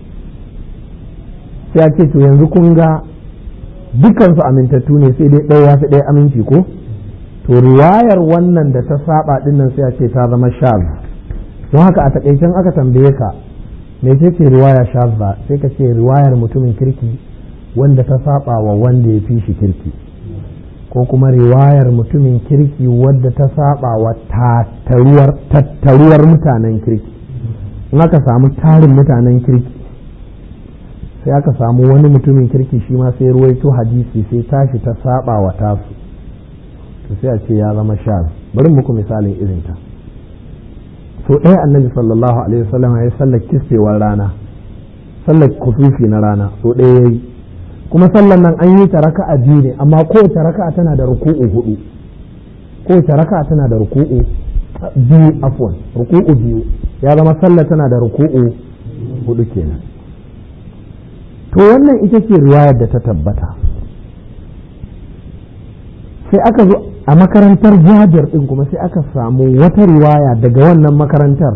sai ya ce to yanzu kun ga dukansu amintattu ne sai dai ɗaya ya fi ɗaya aminci ko to riwayar wannan da ta saba dinnan sai a ce ta zama shaz don haka a takaicen aka tambaye ka me ce ce riwaya shaz ba sai ka ce riwayar mutumin kirki wanda ta saba wa wanda ya fi shi kirki ko kuma riwayar mutumin kirki wadda ta saba wa tattaruwar mutanen kirki in aka samu tarin mutanen kirki sai aka samu wani mutumin kirki shi ma sai ruwaito hadisi sai tashi ta saba wa tasu to sai a ce ya zama shaz bari muku misalin irinta so ɗaya annabi sallallahu alaihi wasallam ya sallar kisfewar rana sallar kusufi na rana so ɗaya yayi kuma sallar nan an yi ta raka'a biyu ne amma kowace raka'a tana da ruku'u hudu kowace raka tana da ruku'u biyu afwan ruku'u biyu ya zama sallah tana da ruku'u hudu kenan to wannan ita ce riwayar da ta tabbata sai aka zo a makarantar jabir din kuma sai aka samu wata riwaya daga wannan makarantar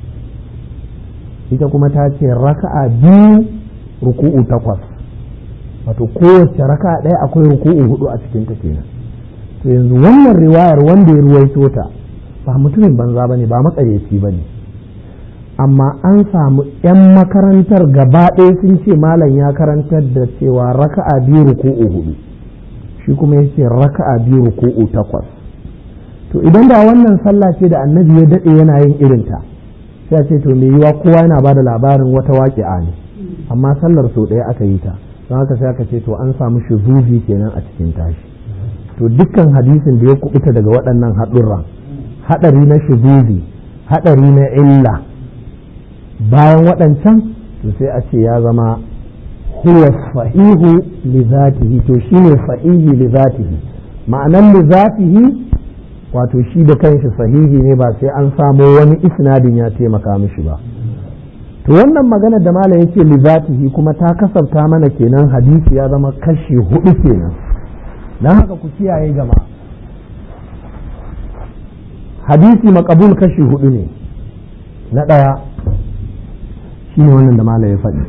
ita kuma ta ce raka'a biyu ruku'u takwas wato kowace raka'a ɗaya akwai ruku'u hudu a cikin ta kenan to yanzu wannan riwayar wanda ya ruwaito ta ba mutumin banza bane ba makaryaci bane amma an samu 'yan makarantar gaba ɗaya sun ce malam ya karantar da cewa raka'a biyu ruku'u hudu shi kuma ya ce raka'a biyu ruku'u takwas to idan da wannan sallah ce da annabi ya daɗe yana yin irinta sai ce to me yiwa kowa yana ba da labarin wata waƙi'a ne amma sallar sau ɗaya aka yi ta don haka sai aka ce to an samu shuzuzi kenan a cikin tashi to dukkan hadisin da ya kubuta daga waɗannan haɗurran haɗari na shuzuzi haɗari na illa bayan waɗancan to sai a ce ya zama huwa sahihu li zatihi to shine sahihi li zatihi ma'anan li zatihi wato shi da kanshi sahihi ne ba sai an samo wani isnadin ya taimaka mishi ba to wannan magana da malam yake li zatihi kuma ta kasabta mana kenan hadisi ya zama kashi hudu kenan dan haka ku kiyaye gama hadisi makabul kashi hudu ne na ɗaya shine wannan da malam ya faɗi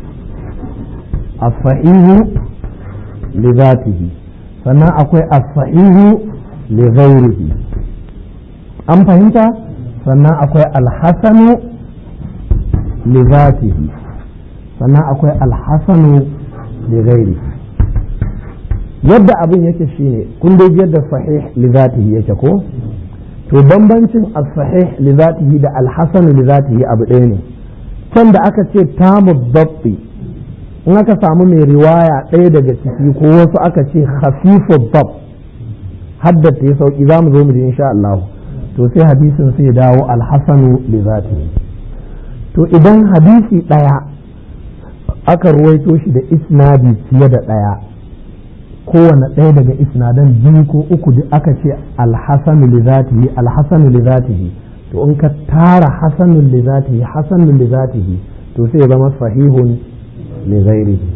as-sahihu li zatihi sannan akwai as-sahihu li ghairihi an fahimta sannan akwai al-hasanu li zatihi sannan akwai al-hasanu li ghairihi yadda abin yake shine kun dai yadda sahih li zatihi yake ko to bambancin as-sahih li zatihi da al-hasan li zatihi abu ɗaya ne can da aka ce tamu dabbi in aka samu mai riwaya ɗaya daga ciki ko wasu aka ce hafifu dab haddata ya sauki za mu zo mu ji insha Allah to sai hadisin sai dawo al-hasanu li zatihi to idan hadisi ɗaya aka ruwaito shi da isnadi fiye da ɗaya kowane ɗaya daga isnadan biyu ko uku duk aka ce alhassanu li zatihi alhassanu li zatihi to in ka tara hasanun li zatihi hasanun li zatihi to sai zama sahihun li ghairihi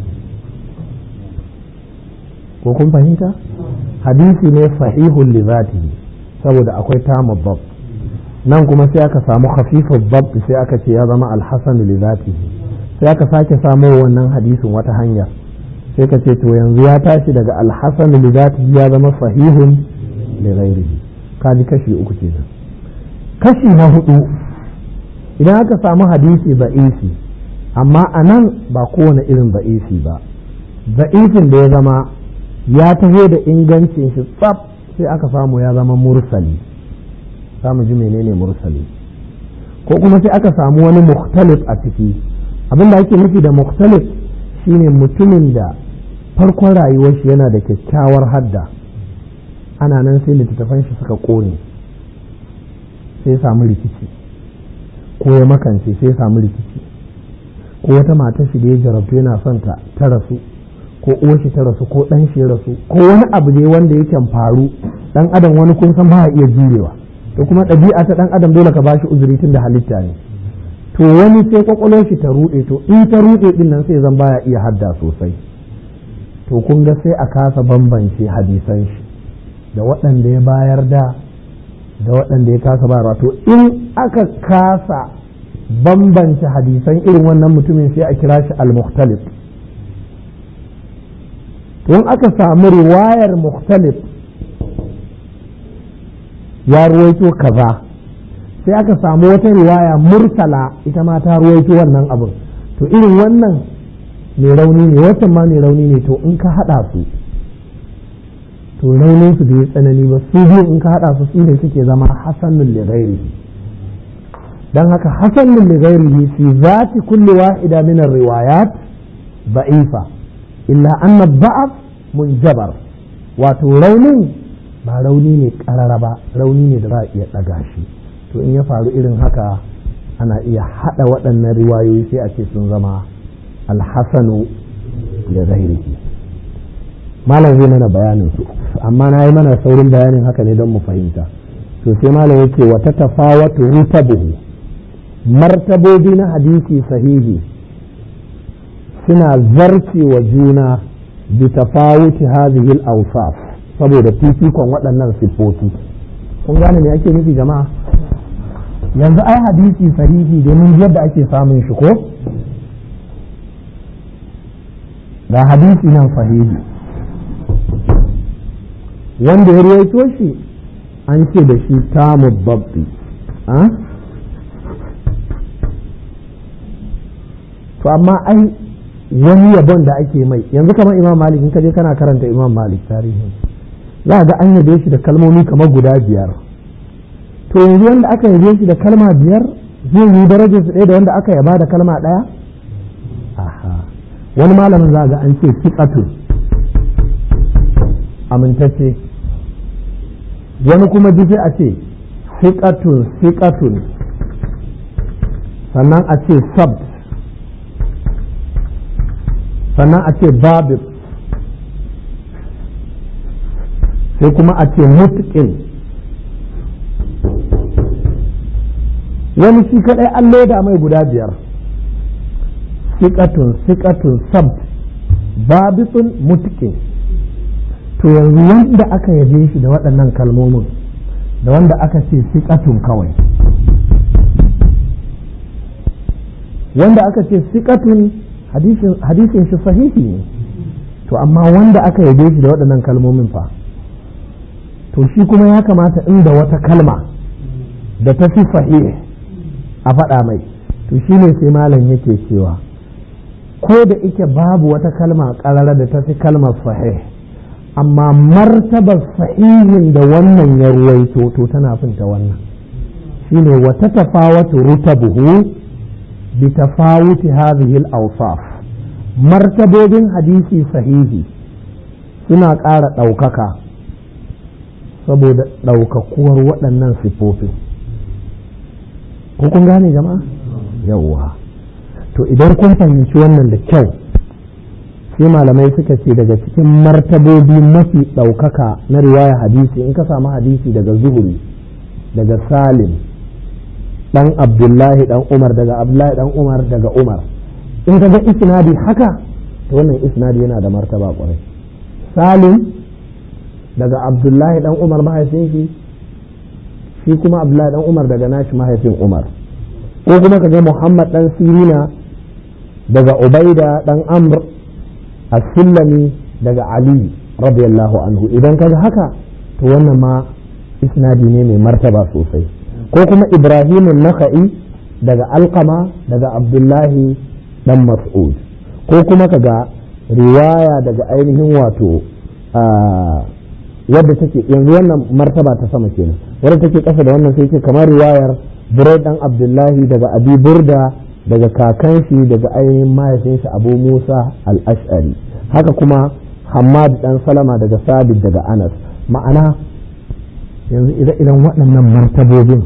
ko kun fahimta hadisi ne sahihun li zatihi saboda akwai tamu bab nan kuma sai aka samu khafiful bab sai aka ce ya zama alhassanu li zatihi sai aka sake samo wannan hadisin wata hanya sai ka ce to yanzu ya tashi daga alhassan li zatihi ya zama sahihun li ghairihi kaji kashi uku kenan kashi na hudu idan aka samu hadisi ba'isi amma a nan ba kowane irin ba'isi ba ba'ifin da ya zama ya taho da ingancin shi tsaf sai aka samu ya zama mursali za mu ji menene mursali ko kuma sai aka samu wani mukhtalif a ciki abinda ake nufi da mukhtalif shine mutumin da farkon rayuwar shi yana da kyakkyawar hadda ana nan sai littattafan shi suka ƙone sai samu rikici ko ya makance sai samu rikici ko wata matar shi da ya jarabtu yana son ta ta rasu ko uwar shi ta rasu ko ɗan shi ya rasu ko wani abu ne wanda yake faru ɗan adam wani kun san ba iya jurewa to kuma ɗabi'a ta ɗan adam dole ka bashi uzuri tun da halitta ne to wani sai kwakwalwar shi ta ruɗe to in ta ruɗe din nan sai zan baya iya hadda sosai to kun ga sai a kasa bambance hadisan shi da waɗanda ya bayar da da waɗanda ya kasa bayarwa to in aka kasa bambance hadisan irin wannan mutumin sai a kira shi al-mukhtalif to in aka samu riwayar mukhtalif ya ruwaito kaza sai aka samu wata riwaya mursala ita ma ta ruwaito wannan abin to irin wannan mai rauni ne wacce ma mai rauni ne to in ka haɗa su to raunin su bai tsanani ba su biyu in ka haɗa su su ne suke zama hasanun li ghairihi dan haka hasanun li ghairihi fi zati kulli wahida min ar-riwayat da'ifa illa anna da'af munjabar wato raunin ba rauni ne karara ba rauni ne da za a iya ɗaga shi to in ya faru irin haka ana iya haɗa waɗannan riwayoyi sai a ce sun zama alhassanu da zahirihi malam zai mana bayanin su amma na yi mana saurin bayanin haka ne don mu fahimta to sai malam yake wata tafawatu rutabuhu martabobi na hadisi sahihi suna zarce wa juna bi tafawuti hadhihi al-awsaf saboda fifikon waɗannan siffofi kun gane me ake nufi jama'a yanzu ai hadisi sahihi domin yadda ake samun shi ko ga hadisi nan sahihi wanda ya ruwaito shi an ce da shi tamu babbi to amma ai wani yabon da ake mai yanzu kamar imam malik in kaje kana karanta imam malik tarihin za ga an yabe shi da kalmomi kamar guda biyar to yanzu wanda aka yabe shi da kalma biyar zai yi darajar su ɗaya da wanda aka yaba da kalma ɗaya aha wani malamin za ga an ce fiqatu amintacce wani kuma ji sai a ce fiqatun fiqatun sannan a ce sabt sannan a ce babib sai kuma a ce mutqin wani shi kadai an loda mai guda biyar sikatun sikatun sab babitun mutqin to yanzu wanda aka yabe shi da waɗannan kalmomin da wanda aka ce sikatun kawai wanda aka ce sikatun hadisin shi sahihi ne to amma wanda aka yabe shi da waɗannan kalmomin fa to shi kuma ya kamata inda wata kalma da ta fi sahih a faɗa mai to shi ne sai malam yake cewa ko da ike babu wata kalma ƙarara da ta fi kalmar sahih amma martabar sahihin da wannan ya ruwaito to tana finta wannan shine wata tafawatu rutabuhu bi tafawuti hadhihi al-awsaf martabobin hadisi sahihi suna ƙara ɗaukaka saboda ɗaukakuwar waɗannan siffofin ko kun gane jama'a yawwa to idan kun fahimci wannan da kyau sai malamai suka ce daga cikin martabobi mafi ɗaukaka na riwaya hadisi in ka samu hadisi daga zuhuri daga salim dan abdullahi dan umar daga abdullahi dan umar daga umar in ka ga isnadi haka to wannan isnadi yana da martaba kwarai salim daga abdullahi dan umar mahaifin shi shi kuma abdullahi dan umar daga nashi mahaifin umar ko kuma ka ga muhammad dan sirina daga ubaida dan amr as-sullami daga ali radiyallahu anhu idan ka ga haka to wannan ma isnadi ne mai martaba sosai ko kuma ibrahim naka'i daga alkama daga abdullahi dan mas'ud ko kuma kaga riwaya daga ainihin wato wadda take yanzu wannan martaba ta sama kenan wadda take kasa da wannan sai ce kamar riwayar burai dan abdullahi daga abi burda daga kakan shi daga ainihin mahaifin shi abu musa al-ash'ari haka kuma hamad dan salama daga sabit daga anas ma'ana yanzu ire-iren waɗannan martabobin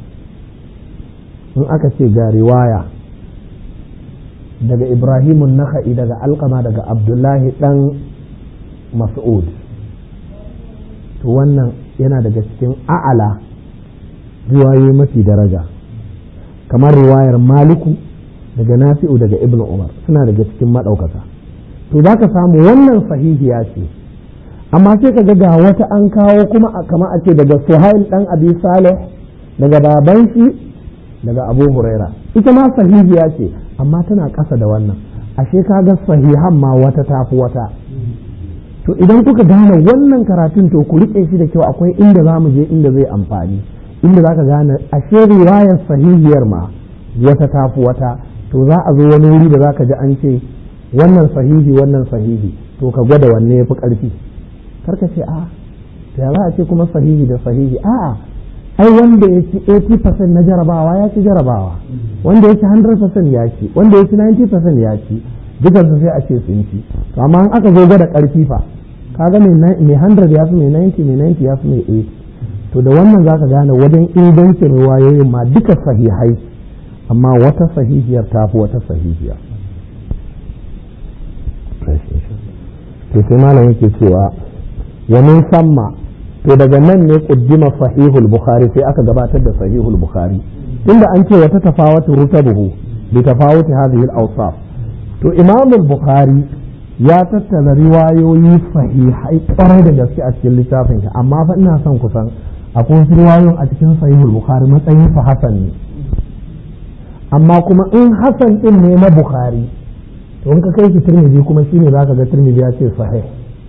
in aka ce ga riwaya daga ibrahimun naka'i daga alkama daga abdullahi ɗan mas'ud to wannan yana daga cikin a'ala riwayoyi mafi daraja kamar riwayar maliku daga nafi'u daga ibn umar suna daga cikin maɗaukaka to za ka samu wannan sahihiya ce amma sai ka ga wata an kawo kuma kama a ce daga suhail dan abi salih daga baban shi daga abu huraira ita ma sahihiya ce amma tana ƙasa da wannan ashe ka ga sahihan ma wata tafi wata to idan kuka gane wannan karatun to ku riƙe shi da kyau akwai inda za mu je inda zai amfani inda za ka gane ashe riwayar sahihiyar ma wata tafi wata to za a zo wani wuri da za ka ji an ce wannan sahihi wannan sahihi to ka gwada wanne ya fi ƙarfi karka ce a ya za a ce kuma sahihi da sahihi a'a ai wanda ya ci 80% na jarabawa ya ci jarabawa wanda ya ci 100% ya ci wanda ya ci 90% ya ci dukan su sai a ce sun ci to amma in aka zo gwada karfi fa kaga mai 100 ya fi mai 90 mai 90 ya fi mai 80 to da wannan zaka gane wajen ingancin riwayoyin ma duka sahihai amma wata sahihiyar ta fi wata sahihiyar to sai malam yake cewa wa min samma to daga nan ne kuddima sahihul bukhari sai aka gabatar da sahihul bukhari tunda an ce wata tafawatu rutabuhu bi tafawuti hadhihi al-awsaf to imam al-bukhari ya tattala riwayoyi sahihai kwarai da gaske a cikin littafin shi amma fa ina son kusan akwai wasu riwayoyin a cikin sahihul bukhari matsayin fa hasan ne amma kuma in hasan din ne na bukhari to in ka kai shi tirmidhi kuma shine zaka ga tirmidhi ya ce sahih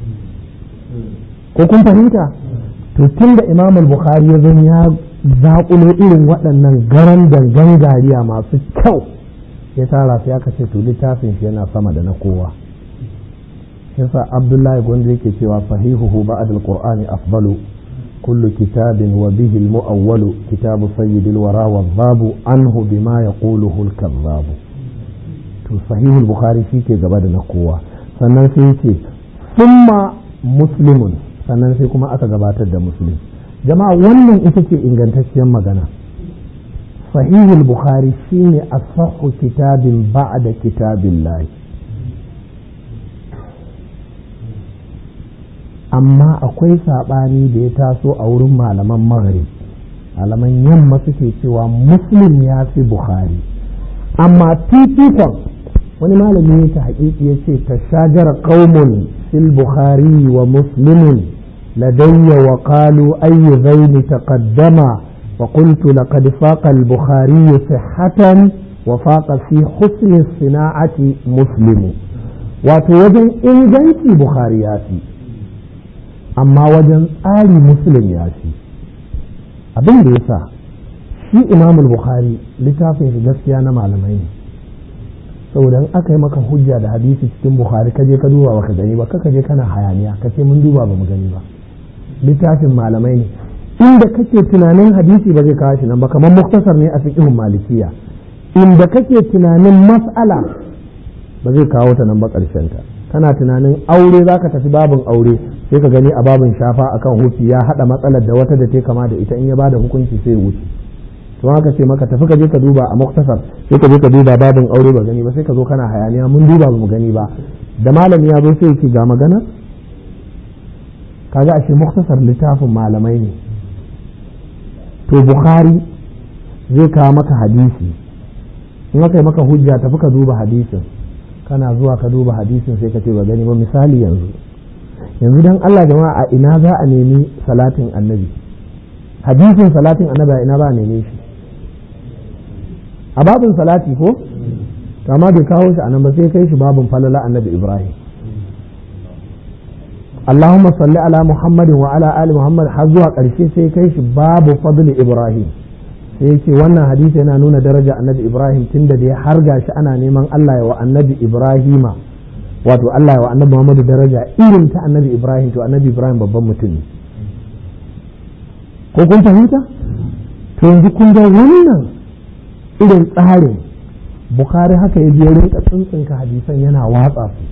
ko kun fahimta to tunda imam al-bukhari ya zan ya zaƙulo irin waɗannan garan dangan gariya masu kyau ya tara sai aka ce to littafin shi yana sama da na kowa yasa abdullahi gwanda yake cewa sahihuhu ba'd al-qur'ani afdalu kullu kitabin wa bihi al-mu'awwalu kitabu sayyidil wara wa babu anhu bima yaquluhu al-kadhabu to sahihul bukhari shi ke gaba da na kowa sannan sai yace summa muslimun sannan sai kuma aka gabatar da muslim jama'a wannan ita ce ingantacciyar magana sahihul bukhari shine asahhu kitabin ba'da kitabillahi amma akwai saɓani da ya taso a wurin malaman maghrib malaman yamma suke cewa muslim ya fi bukhari amma fifikon wani malami ya ta haƙiƙi ya ce ta shajara qaumun fil bukhari wa muslimin ladayya wa qalu ayyu zaini taqaddama wa qultu laqad faqa al bukhari sihhatan wa faqa fi husni sina'ati muslimu wato wajen inganci bukhari ya fi amma wajen tsari muslim ya fi abin da ya sa shi imamul bukhari littafin shi gaskiya na malamai ne saboda in aka yi maka hujja da hadisi cikin bukhari ka je ka duba baka gani ba kaka je kana hayaniya ka ce mun duba ba mu gani ba littafin malamai ne inda kake tunanin hadisi ba zai kawo shi nan ba kamar muktasar ne a fiqhun malikiya inda kake tunanin mas'ala ba zai kawo ta nan ba karshen ta kana tunanin aure zaka tafi babin aure sai ka gani a babin shafa akan hufi ya hada matsalar da wata da ta kama da ita in ya bada hukunci sai wuce to haka ce maka tafi ka je ka duba a muktasar sai ka je ka duba babin aure ba gani ba sai ka zo kana hayaniya mun duba ba mu gani ba da malami ya zo sai ki ga magana kaga ashe muktasar littafin malamai ne to bukhari zai kawo maka hadisi in aka yi maka hujja tafi ka duba hadisin kana zuwa ka duba hadisin sai ka ce ba gani ba misali yanzu yanzu dan Allah jama'a a ina za a nemi salatin annabi hadisin salatin annabi a ina ba a neme shi a babin salati ko amma bai kawo shi a nan ba sai kai shi babin falala annabi ibrahim Allahumma salli ala Muhammadin wa ala ali Muhammad har zuwa ƙarshe sai kai shi babu fadli Ibrahim sai yake wannan hadisi yana nuna daraja annabi Ibrahim tunda da ya harga shi ana neman Allah ya wa annabi Ibrahima wato Allah ya wa annabi Muhammadu daraja irin ta annabi Ibrahim to annabi Ibrahim babban mutum ne ko kun fahimta to yanzu kun ga wannan irin tsarin Bukhari haka ya je rinka tsuntsunka hadisan yana watsa su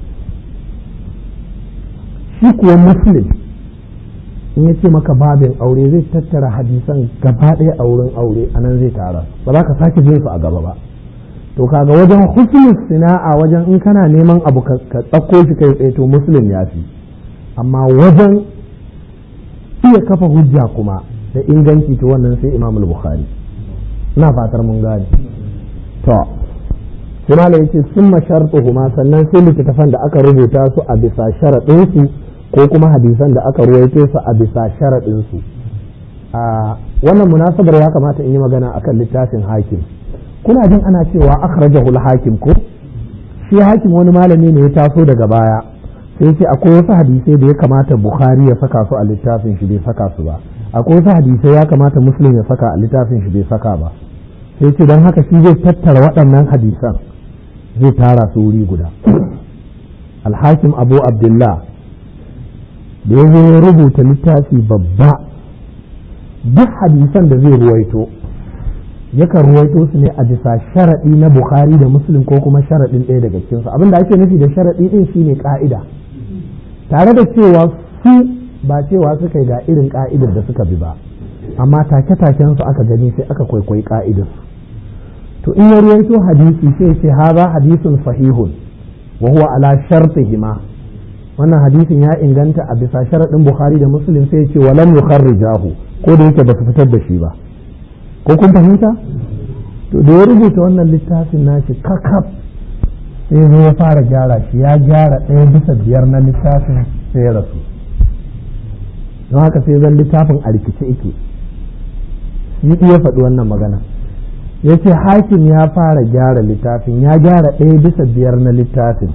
shi kuwa muslim in ya ce maka babin aure zai tattara hadisan gaba ɗaya a wurin aure a nan zai tara ba za ka sake jin su a gaba ba to kaga wajen husnul sina'a wajen in kana neman abu ka tsakko shi kai tsaye to muslim ya fi amma wajen iya kafa hujja kuma da inganci to wannan sai imam bukhari ina fatar mun gane to sai malam yace summa shartuhuma sannan sai littattafan da aka rubuta su a bisa sharaɗin su ko kuma hadisan da aka ruwaito su a bisa sharaɗin su a wannan munasabar ya kamata in yi magana akan littafin hakim kuna jin ana cewa akhrajahu al-hakim ko shi hakim wani malami ne ya taso daga baya sai ce akwai wasu hadisai da ya kamata bukhari ya saka su a littafin shi bai saka su ba akwai wasu hadisai ya kamata muslim ya saka a littafin shi bai saka ba sai ce don haka shi zai tattara waɗannan hadisan zai tara su wuri guda alhakim abu abdullah da ya ya rubuta littafi babba duk hadisan da zai ruwaito yakan ruwaito su ne a bisa sharaɗi na bukhari da muslim ko kuma sharaɗin ɗaya daga cikinsu abin da ake nufi da sharaɗi ɗin shine ƙa'ida tare da cewa su ba cewa suka yi ga irin ƙa'idar da suka bi ba amma take-taken su aka gani sai aka kwaikwayi ƙa'idar to in ya ruwaito hadisi sai ce haza hadisun sahihun wa huwa ala shartihima wannan hadisin ya inganta a bisa sharaɗin bukhari da muslim sai ce walam yukharrijahu ko da yake ba su fitar da shi ba ko kun fahimta to da ya rubuta wannan littafin nashi kakaf sai zo ya fara gyara shi ya gyara ɗaya bisa biyar na littafin sai ya rasu don haka sai zan littafin a rikice ike yi iya faɗi wannan magana ya ce hakim ya fara gyara littafin ya gyara ɗaya bisa biyar na littafin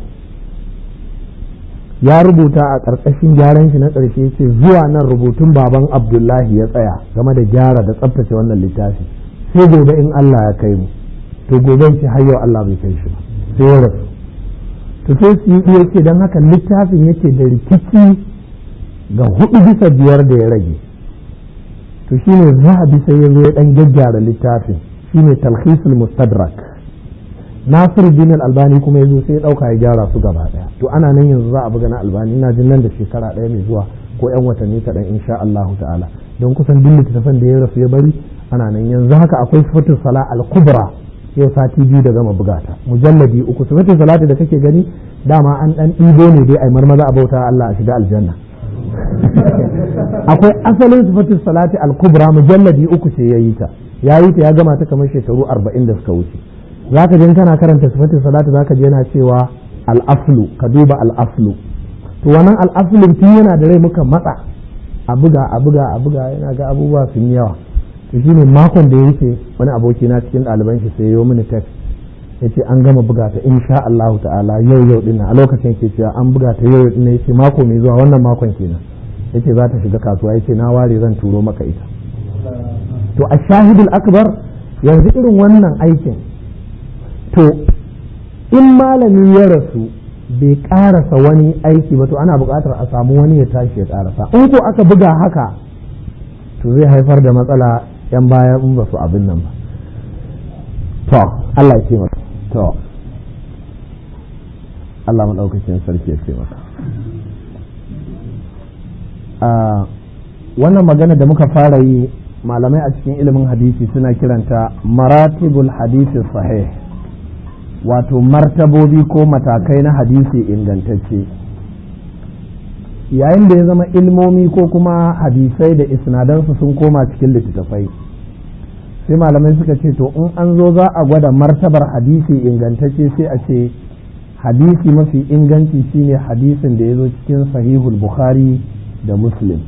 ya rubuta a ƙarƙashin gyaran shi na ƙarshe ce zuwa nan rubutun baban abdullahi ya tsaya game da gyara da tsabtace wannan littafi sai gobe in Allah ya kai mu to gobe ce har yau Allah bai kai shi ba sai ya rasu to sai su yi iya ce don haka littafin yake da rikici ga hudu bisa biyar da ya rage to shine zahabi sai ya zo ya dan gyaggyara littafin shine talhisul mustadrak nasir bin albani kuma yazo sai ya dauka ya gyara su gaba daya to ana nan yanzu za a buga na albani ina jin nan da shekara daya mai zuwa ko yan watanni kaɗan insha Allah ta'ala don kusan duk littattafan da ya rasu ya bari ana nan yanzu haka akwai sifatul sala al-kubra yau sati biyu da gama bugata mujalladi uku sifatul salati da kake gani dama an dan ɗibo ne dai ai marmaza a bauta Allah a shiga aljanna akwai asalin sifatul salati al-kubra mujalladi uku ce yayi ta yayi ta ya gama ta kamar shekaru 40 da suka wuce zaka je kana karanta sifatul salati zaka je yana cewa al-aslu ka duba al-aslu to wannan al-aslun tun yana da rai muka matsa a buga a buga a buga yana ga abubuwa sun yawa to shine makon da ya wuce wani aboki na cikin ɗaliban shi sai yo mini text yace an gama buga ta insha Allah ta'ala yau yau din a lokacin yake cewa an buga ta yau din yace mako mai zuwa wannan makon kenan yace za ta shiga kasuwa yace na ware zan turo maka ita to a shahidul akbar yanzu irin wannan aikin to in malami ya rasu bai karasa wani aiki ba to ana buƙatar a samu wani ya tashi ya karasa in ko aka buga haka to zai haifar da matsala yan baya in ba su abin nan ba to Allah ya ce maka to Allah maɗaukakin sarki ya ce maka wannan magana da muka fara yi malamai a cikin ilimin hadisi suna kiranta maratibul hadisi sahih wato martabobi ko matakai na hadisi ingantacce yayin da ya zama ilmomi ko kuma hadisai da isnadansu sun koma cikin littattafai sai malamai suka ce to in an zo za a gwada martabar hadisi ingantacce sai a ce hadisi mafi inganci shine hadisin da ya zo cikin sahihul bukhari da muslim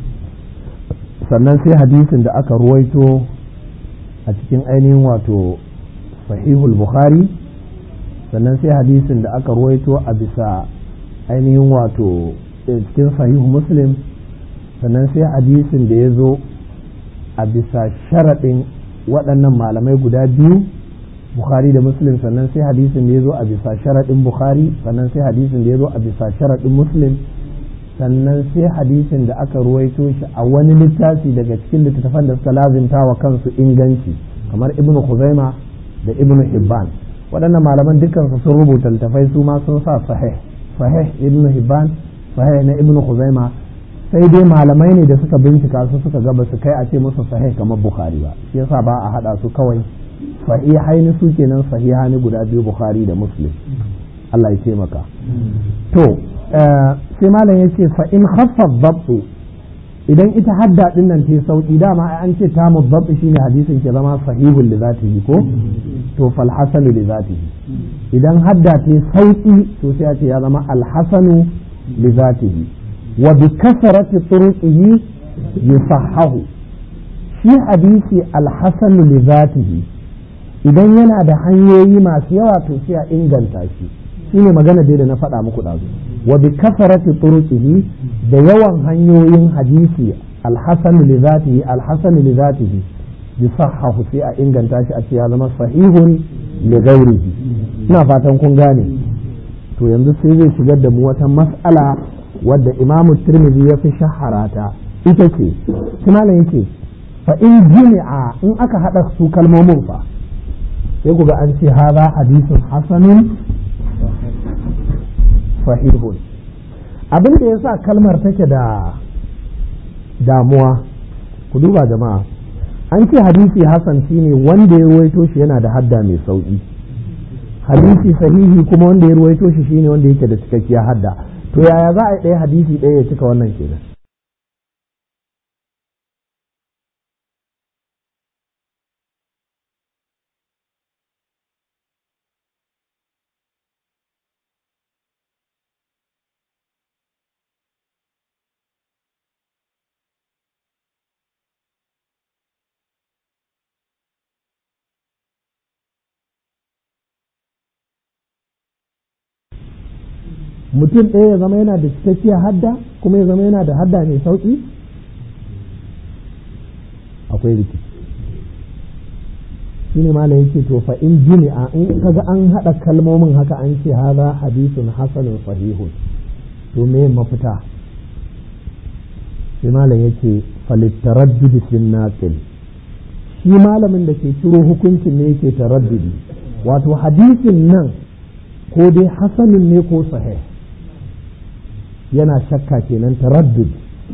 sannan sai hadisin da aka ruwaito a cikin ainihin wato sahihul bukhari sannan sai hadisin da aka ruwaito a bisa ainihin wato cikin sahihu muslim sannan sai hadisin da ya zo a bisa sharaɗin waɗannan malamai guda biyu bukhari da muslim sannan sai hadisin da ya zo a bisa sharaɗin bukhari sannan sai hadisin da ya zo a bisa sharaɗin muslim sannan sai hadisin da aka ruwaito shi a wani littafi daga cikin littattafan da suka lazimta wa kansu inganci kamar ibnu khuzaima da ibnu hibban waɗannan malaman dukansu sun rubuta littafai su ma sun sa sahih sahih ibnu hibban sahih na ibnu khuzaima sai dai malamai ne da suka bincika su suka ga ba su kai a ce musu sahih kamar bukhari ba shi yasa ba a hada su kawai sahihaini su kenan sahihani guda biyu bukhari da muslim Allah ya taimaka to sai malam ya ce fa in khaffa dhabtu idan ita hadda din nan ta sauki dama an ce ta mudabbi shine hadisin ke zama sahihul li zatihi ko to fal hasanu li zatihi idan hadda ta sauki to sai a ce ya zama al hasanu li zatihi wa bi kasrati turuqihi yusahhahu shi hadisi al hasanu li zatihi idan yana da hanyoyi masu yawa to sai a inganta shi shine magana dai da na faɗa muku ɗazu wa bi kasarati turuqihi da yawan hanyoyin hadisi alhasan li zatihi alhasan li zatihi yusahhahu sai a inganta shi a ce ya zama sahihun li ghairihi ina fatan kun gane to yanzu sai zai shigar da mu wata mas'ala wadda Imam Tirmidhi ya fi shaharata ita ce tunanin yake fa in jimi'a in aka hada su kalmomin fa sai ku ga an ce haza hadisun hasanun sahihun abin da ya sa kalmar take da damuwa ku duba jama'a an ce hadisi hasan shine wanda ya ruwaito shi yana da hadda mai sauki hadisi sahihi kuma wanda ya ruwaito shi shine wanda yake da cikakkiya hadda to yaya za a yi ɗaya hadisi ɗaya ya cika wannan kenan mutum ɗaya ya zama yana da cikakkiyar hadda kuma ya zama yana da hadda mai sauƙi akwai rikici shi ne malam yake to fa in jimi'a in kaga an haɗa kalmomin haka an ce haza hadisun hasanun sahihun to me mafita shi malam yake falittaraddudi fin naqil shi malamin da ke ciro hukuncin ne yake taraddudi wato hadisin nan ko dai hasanin ne ko sahih yana shakka kenan taraddud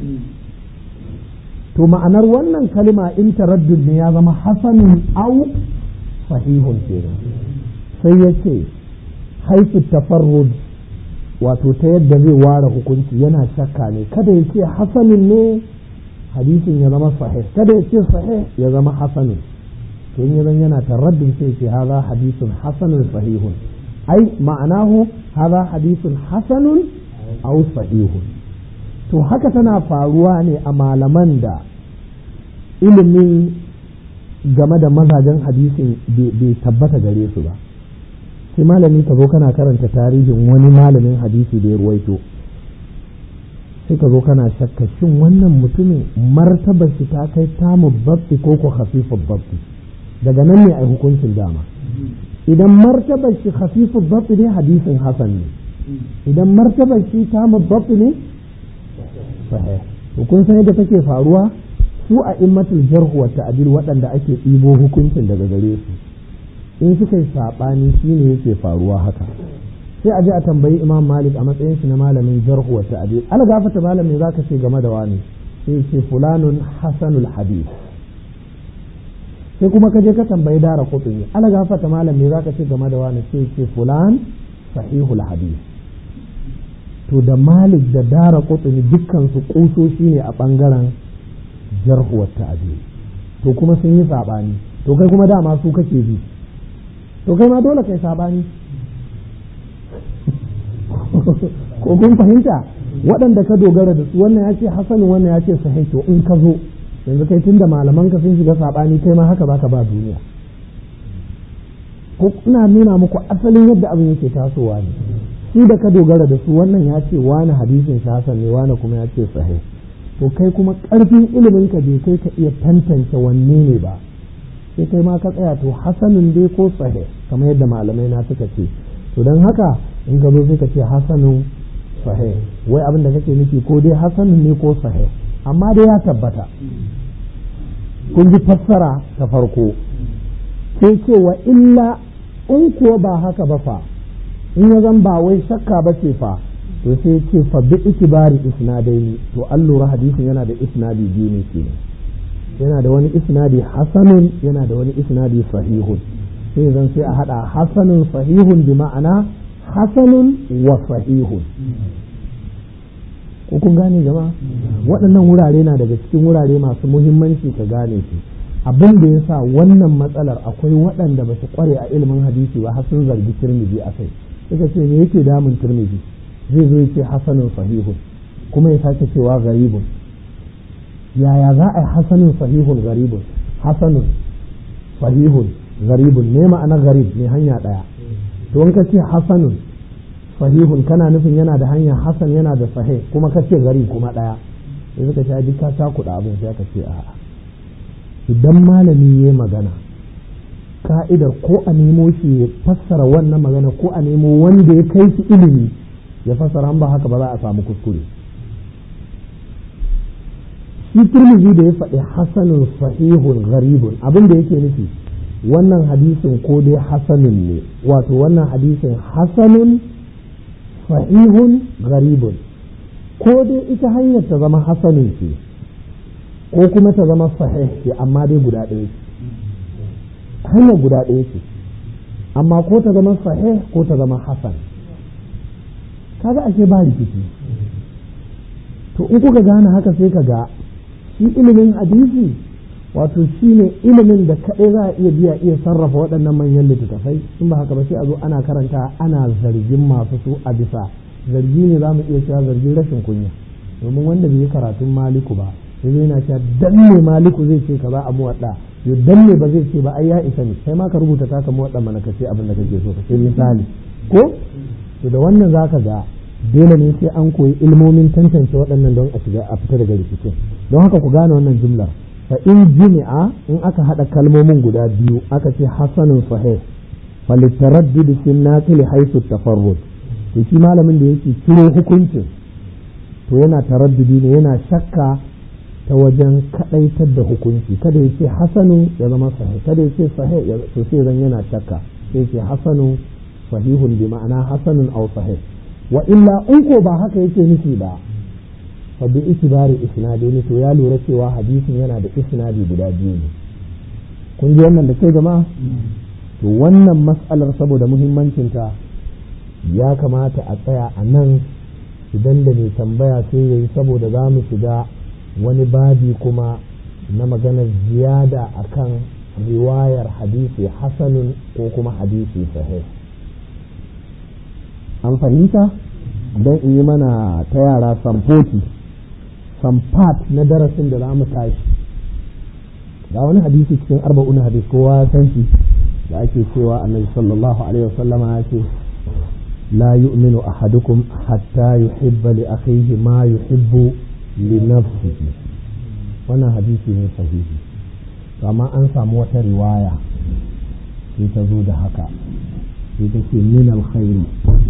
to ma'anar wannan kalima in taraddud ne ya zama hasanun au sahihun kenan sai ya ce haifu tafarrud wato ta yadda zai ware hukunci yana shakka ne kada ya ce hasanin ne hadisin ya zama sahih kada ya ce sahih ya zama hasanin to in yanzu yana taraddud sai ce haza hadisun hasanun sahihun ai ma'anahu haza hadisun hasanun au sahihun to haka tana faruwa ne a malaman da ilimin game da mazajen hadisin bai tabbata gare su ba sai malami ka zo kana karanta tarihin wani malamin hadisi da ya ruwaito sai ka zo kana shakka shin wannan mutumin martabar shi ta kai tamu babbi ko ko khafifar babbi daga nan ne a hukuncin dama idan martabar shi khafifar babbi ne hadisin hasan ne idan martabar shi tamu babbi ne sahih to kun san yadda take faruwa su a immatul jarh wa ta'dil waɗanda ake ɗibo hukuncin daga gare su in suka yi saɓani shine yake faruwa haka sai a je a tambayi imam malik a matsayin shi na malamin jarh wa ta'dil ala gafata malamin zaka ce game da wani sai ce fulanun hasanul hadith sai kuma ka je ka tambayi dara kutuni ala gafata malamin zaka ce game da wani sai ce fulan sahihul hadith to da malik da dara kutuni dukkan su kusoshi ne a bangaren jarhuwar ta'adi to kuma sun yi sabani to kai kuma dama su kake bi to kai ma dole kai sabani ko kun fahimta waɗanda ka dogara da su wannan ya ce hasanu wannan ya ce sahih to in ka zo yanzu kai tunda malaman ka sun shiga sabani kai ma haka baka ba duniya ko ina nuna muku asalin yadda abin yake tasowa ne shi da ka dogara da su wannan ya ce wani hadisin shi hasan ne wani kuma ya ce sahih to kai kuma ƙarfin ilimin ka bai kai ka iya tantance wanne ne ba sai kai ma ka tsaya to hasanun dai ko sahih kamar yadda malamai na suka ce to don haka in ka zo sai ka ce hasanun sahih wai abin da kake nufi ko dai hasanun ne ko sahih amma dai ya tabbata kun ji fassara ta farko sai ce wa illa in kuwa ba haka ba fa in ya zan ba wai shakka ba ce fa to sai ce fa bi itibari isnadaini to an lura hadisin yana da isnadi biyu ne kenan yana da wani isnadi hasanun yana da wani isnadi sahihun sai zan sai a hada hasanun sahihun bi ma'ana hasanun wa sahihun ko kun gane jama'a waɗannan wurare na daga cikin wurare masu muhimmanci ka gane su abin da ya sa wannan matsalar akwai waɗanda ba su kware a ilimin hadisi ba har sun zargi turmiji a kai suka ce me yake damun turmiji zai zo ce hasanun sahihun kuma ya sake cewa garibun yaya za a yi hasanun sahihun garibun hasanun sahihun garibun ne ma'ana garib ne hanya ɗaya to in ka ce hasanun sahihun kana nufin yana da hanya hasan yana da sahih kuma ka ce garib kuma ɗaya sai suka ce duk ka cakuɗa abin sai ka ce a'a idan malami ya magana ka'idar ko a nemo shi ya fassara wannan magana ko a nemo wanda ya kai shi ilimi ya fassara ba haka ba za a samu kuskure shi turmizi da ya faɗi hasanun sahihun gharibun abin da yake nufi wannan hadisin ko dai hasanun ne wato wannan hadisin hasanun sahihun gharibun ko dai ita hanyar ta zama hasanun ce ko kuma ta zama sahih ce amma dai guda ɗaya ce hanyar guda ɗaya ce amma ko ta zama sahih ko ta zama hasan kaga ashe ba rikici to in kuka gane haka sai ka ga shi ilimin hadisi wato shi ne ilimin da kaɗai za a iya biya iya sarrafa waɗannan manyan littattafai in ba haka ba sai a zo ana karanta ana zargin masu su a bisa zargi ne za mu iya cewa zargin rashin kunya domin wanda bai yi karatun maliku ba sai zai na cewa dan me maliku zai ce ka za a muwaɗa yo dan me ba zai ce ba ai ya isa ne sai ma ka rubuta taka muwaɗa mana ka ce abin da kake so ka ce misali ko to da wannan zaka ga dole ne sai an koyi ilmomin tantance waɗannan don a shiga a fita daga rikicin don haka ku gane wannan jumlar fa in jumi'a in aka haɗa kalmomin guda biyu aka ce hasanun sahih falitaraddud fi naqili haythu tafarrud to shi malamin da yake ciro hukuncin to yana taraddudi ne yana shakka ta wajen kadaitar da hukunci kada ya ce hasanu ya zama sahih kada ya ce sahih to sai zan yana shakka sai ce hasanu sahihun bi ma'ana hasanun aw sahih wa illa in ko ba haka yake nufi ba fa bi itibari isnadi to ya lura cewa hadisin yana da isnadi guda biyu ne kun ji wannan da kai jama'a to wannan mas'alar saboda muhimmancinta ya kamata a tsaya a nan idan da mai tambaya sai yayi saboda za mu shiga wani babi kuma na maganar ziyada akan riwayar hadisi hasanun ko kuma hadisi sahih an fahimta don in yi mana ta yara samfoti samfat na darasin da za mu tashi ga wani hadisi cikin arba'un hadis kowa ya san shi da ake cewa annabi sallallahu alaihi wasallama ya ce la yu'minu ahadukum hatta yuhibba li akhihi ma yuhibbu li nafsihi wannan hadisi ne sahihi amma an samu wata riwaya sai ta zo da haka sai ta ce min alkhairi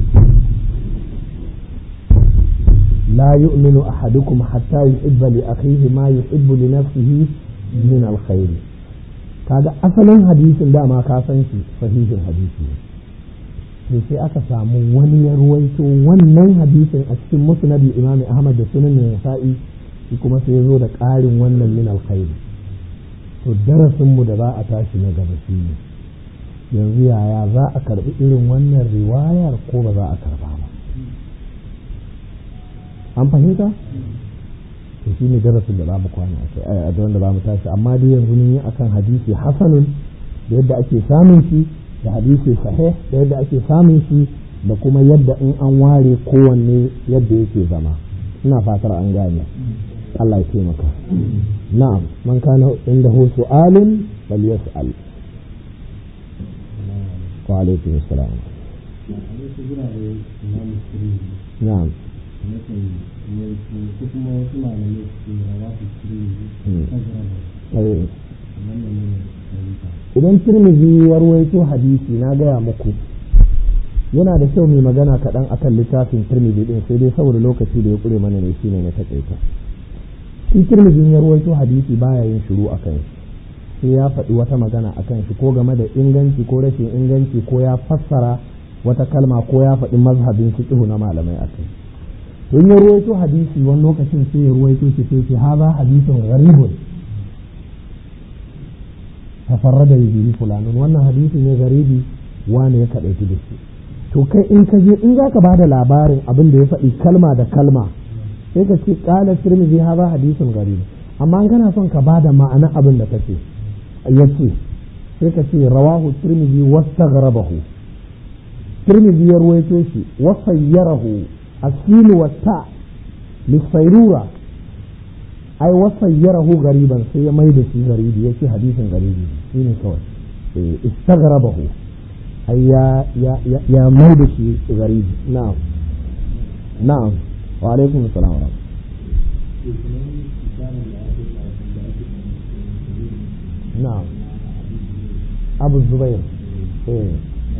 لا يؤمن أحدكم حتى يحب لأخيه ما يحب لنفسه من الخير kaga asalin hadisin dama ka san shi sahihin hadisi ne sai aka samu wani ya ruwaito wannan hadisin a cikin musnadin imami ahmad da sunan nasa'i shi kuma sai ya zo da ƙarin wannan min alkhairi to darasin mu da za a tashi na gaba shi ne yanzu yaya za a karbi irin wannan riwayar ko ba za a karba ba an fahimta to shi ne darasin da za mu kwana a da wanda za mu tashi amma dai yanzu mun yi akan hadisi hasanun da yadda ake samun shi da hadisi sahih da yadda ake samun shi da kuma yadda in an ware kowanne yadda yake zama ina fatar an gane Allah ya taimaka na'am man kana inda hu su'alun bal yas'al wa alaikum assalam na'am ko kuma wasu malamai su rawa su idan tirmidhi ya ruwaito hadisi na gaya muku yana da kyau mai magana kaɗan akan littafin tirmidhi din sai dai saboda lokaci da ya ƙure mana ne shine na taƙaita shi tirmidhi ya ruwaito hadisi baya yin shiru a kan shi sai ya faɗi wata magana a kan shi ko game da inganci ko rashin inganci ko ya fassara wata kalma ko ya faɗi mazhabin fiqh na malamai a kai to ya ruwaito hadisi wani lokacin sai ya ruwaito shi sai ce haza hadisin gharibun tafarrada bihi fulanun wannan hadisi ne garibi wane ya kadaitu da shi to kai in ka je in zaka bada labarin abin da ya faɗi kalma da kalma sai ka ce qala tirmidhi haza hadisin gharib amma in kana son ka bada ma'ana abin da kace yace sai ka ce rawahu tirmidhi wastaghrabahu tirmidhi ya ruwaito shi wa sayyarahu السين والتاء للصيرورة أي وصيره غريبا سي ميد في غريب يكي حديث غريب سين كوي استغربه أي يا يا يا, يا ميد في غريب نعم نعم وعليكم السلام ورحمة نعم أبو الزبير إيه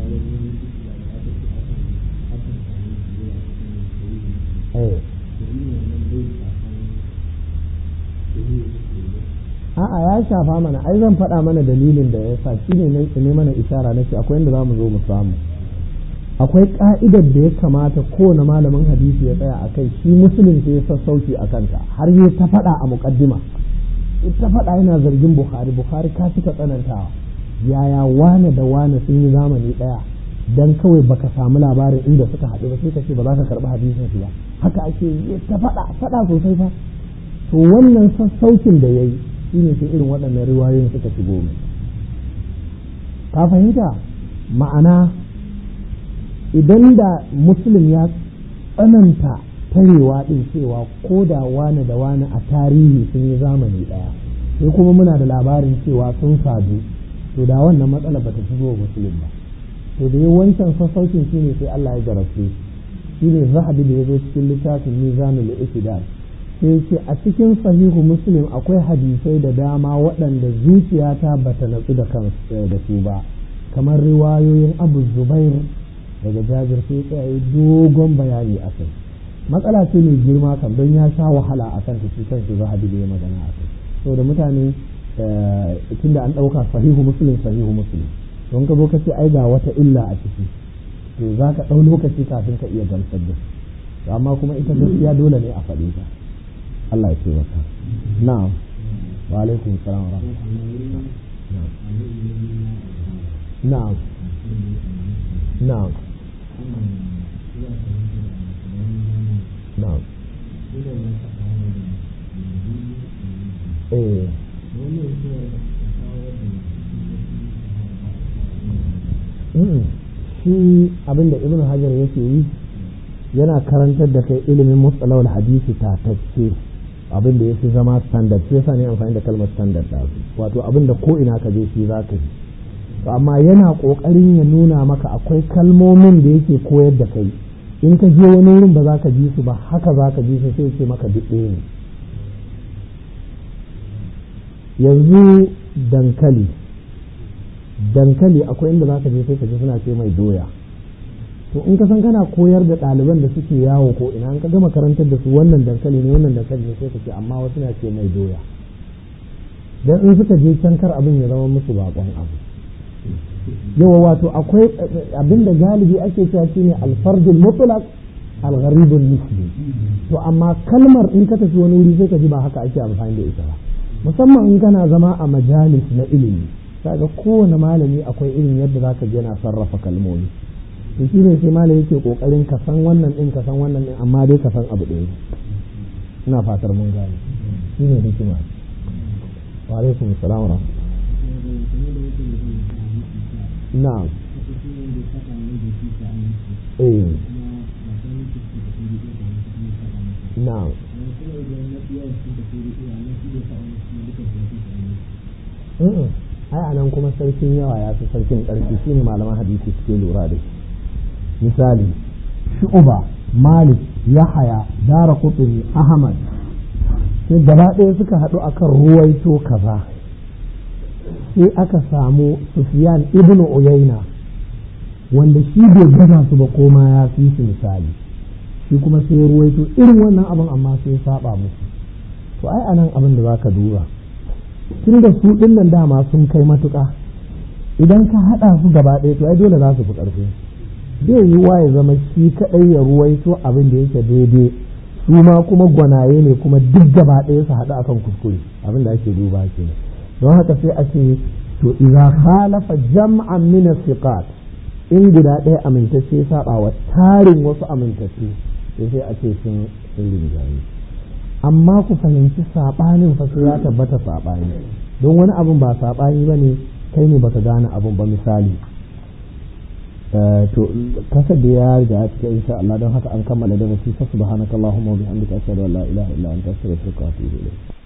a'a ya shafa mana ai zan faɗa mana dalilin da ya sa shi ne ne mana ishara nake akwai inda za mu zo mu samu akwai ka'idar da ya kamata kowane malamin hadisi ya tsaya a kai shi musulun ya sassauci a kanta har yi ta faɗa a muƙaddima ta faɗa yana zargin bukhari bukhari ka cika tsanantawa yaya wane da wane sun yi zamani ɗaya dan kawai baka samu labarin inda suka haɗu ba sai ka ce ba za ka karɓi hadisin su ba haka ake yi ta faɗa faɗa sosai fa to wannan sassaucin da yayi shine sai irin waɗannan riwayoyin suka shigo mai ka fahimta ma'ana idan da muslim ya tsananta tarewa ɗin cewa ko da wani da wani a tarihi sun yi zamani ɗaya sai kuma muna da labarin cewa sun sadu to da wannan matsala ba ta shigo muslim ba to da yi wancan sassaucin shi ne sai Allah ya jarabce shi ne zahabi da ya zo cikin littafin mizanul ikidar sai ce a cikin sahihu muslim akwai hadisai da dama waɗanda zuciyata ba ta natsu da kan da su ba kamar riwayoyin abu zubair daga jabir sai tsaye dogon bayani a kai matsala ce mai girma kan don ya sha wahala a kan shi kan shi zahabi da ya magana a kai saboda mutane tunda an ɗauka sahihu muslim sahihu muslim don ka zo ka ce ai ga wata illa a ciki to za ka ɗau lokaci kafin ka iya gamsar da su amma kuma ita gaskiya dole ne a faɗi ta Allah ya ce maka na'am wa alaikum salam wa na'am na'am na'am eh shi abinda ibn hajar yake yi yana karantar da kai ilimin mustalawar hadisi tatacce abin da ya fi zama standard sai yasa ne amfani da kalmar standard da wato abin da ko ina ka je shi za ka ji to amma yana kokarin ya nuna maka akwai kalmomin da yake koyar da kai in ka je wani wurin ba za ka ji su ba haka za ka ji su sai ce maka duk ɗaya ne yanzu dankali dankali akwai inda za ka je sai ka ji suna ce mai doya to in ka san kana koyar da ɗaliban da suke yawo ko ina an ka gama karantar da su wannan dankali ne wannan dankali ne sai ka ce amma wasu na ce mai doya dan in suka je can kar abin ya zama musu bakon abu yawa wato akwai abin da galibi ake cewa shine alfardul mutlaq algharibul misli to amma kalmar in ka tafi wani wuri sai ka ji ba haka ake amfani da ita ba musamman in kana zama a majalis na ilimi kaga kowane malami akwai irin yadda zaka je na sarrafa kalmomi to shi ne sai malami yake kokarin ka san wannan din ka san wannan din amma dai ka san abu ɗaya ina fatar mun gane shi ne hikima wa alaikum assalam wa na'am eh na'am ai anan kuma sarkin yawa ya fi sarkin ƙarfi shi ne malaman hadisi suke lura da shi misali shu'uba malik yahaya dara kuturi ahmad sai gaba ɗaya suka haɗu akan ruwaito kaza sai aka samu sufyan ibnu uyaina wanda shi bai gaza su ba koma ya fi su misali shi kuma sai ruwaito irin wannan abin amma sai saba musu to ai anan abin da zaka duba tun da su ɗin nan dama sun kai matuƙa idan ka haɗa su gaba ɗaya to ai dole za su fi ƙarfi zai yi wa ya zama shi kaɗai ya ruwaito abin da yake daidai su ma kuma gwanaye ne kuma duk gaba ɗaya su haɗu akan kuskure abin da ake duba ke don haka sai a ce to idza khalafa jam'an min siqat in guda ɗaya amintacce saba wa tarin wasu amintacce sai a ce sun rinjaye amma ku fahimci saɓanin fa sai ya tabbata saɓani don wani abin ba saɓani ba ne kai ne baka gane abin ba misali to kasar da ya riga ya cika insha Allah don haka an kammala da nasi fa subhanakallahumma wa bihamdika ashhadu an la ilaha illa anta astaghfiruka wa atubu ilayk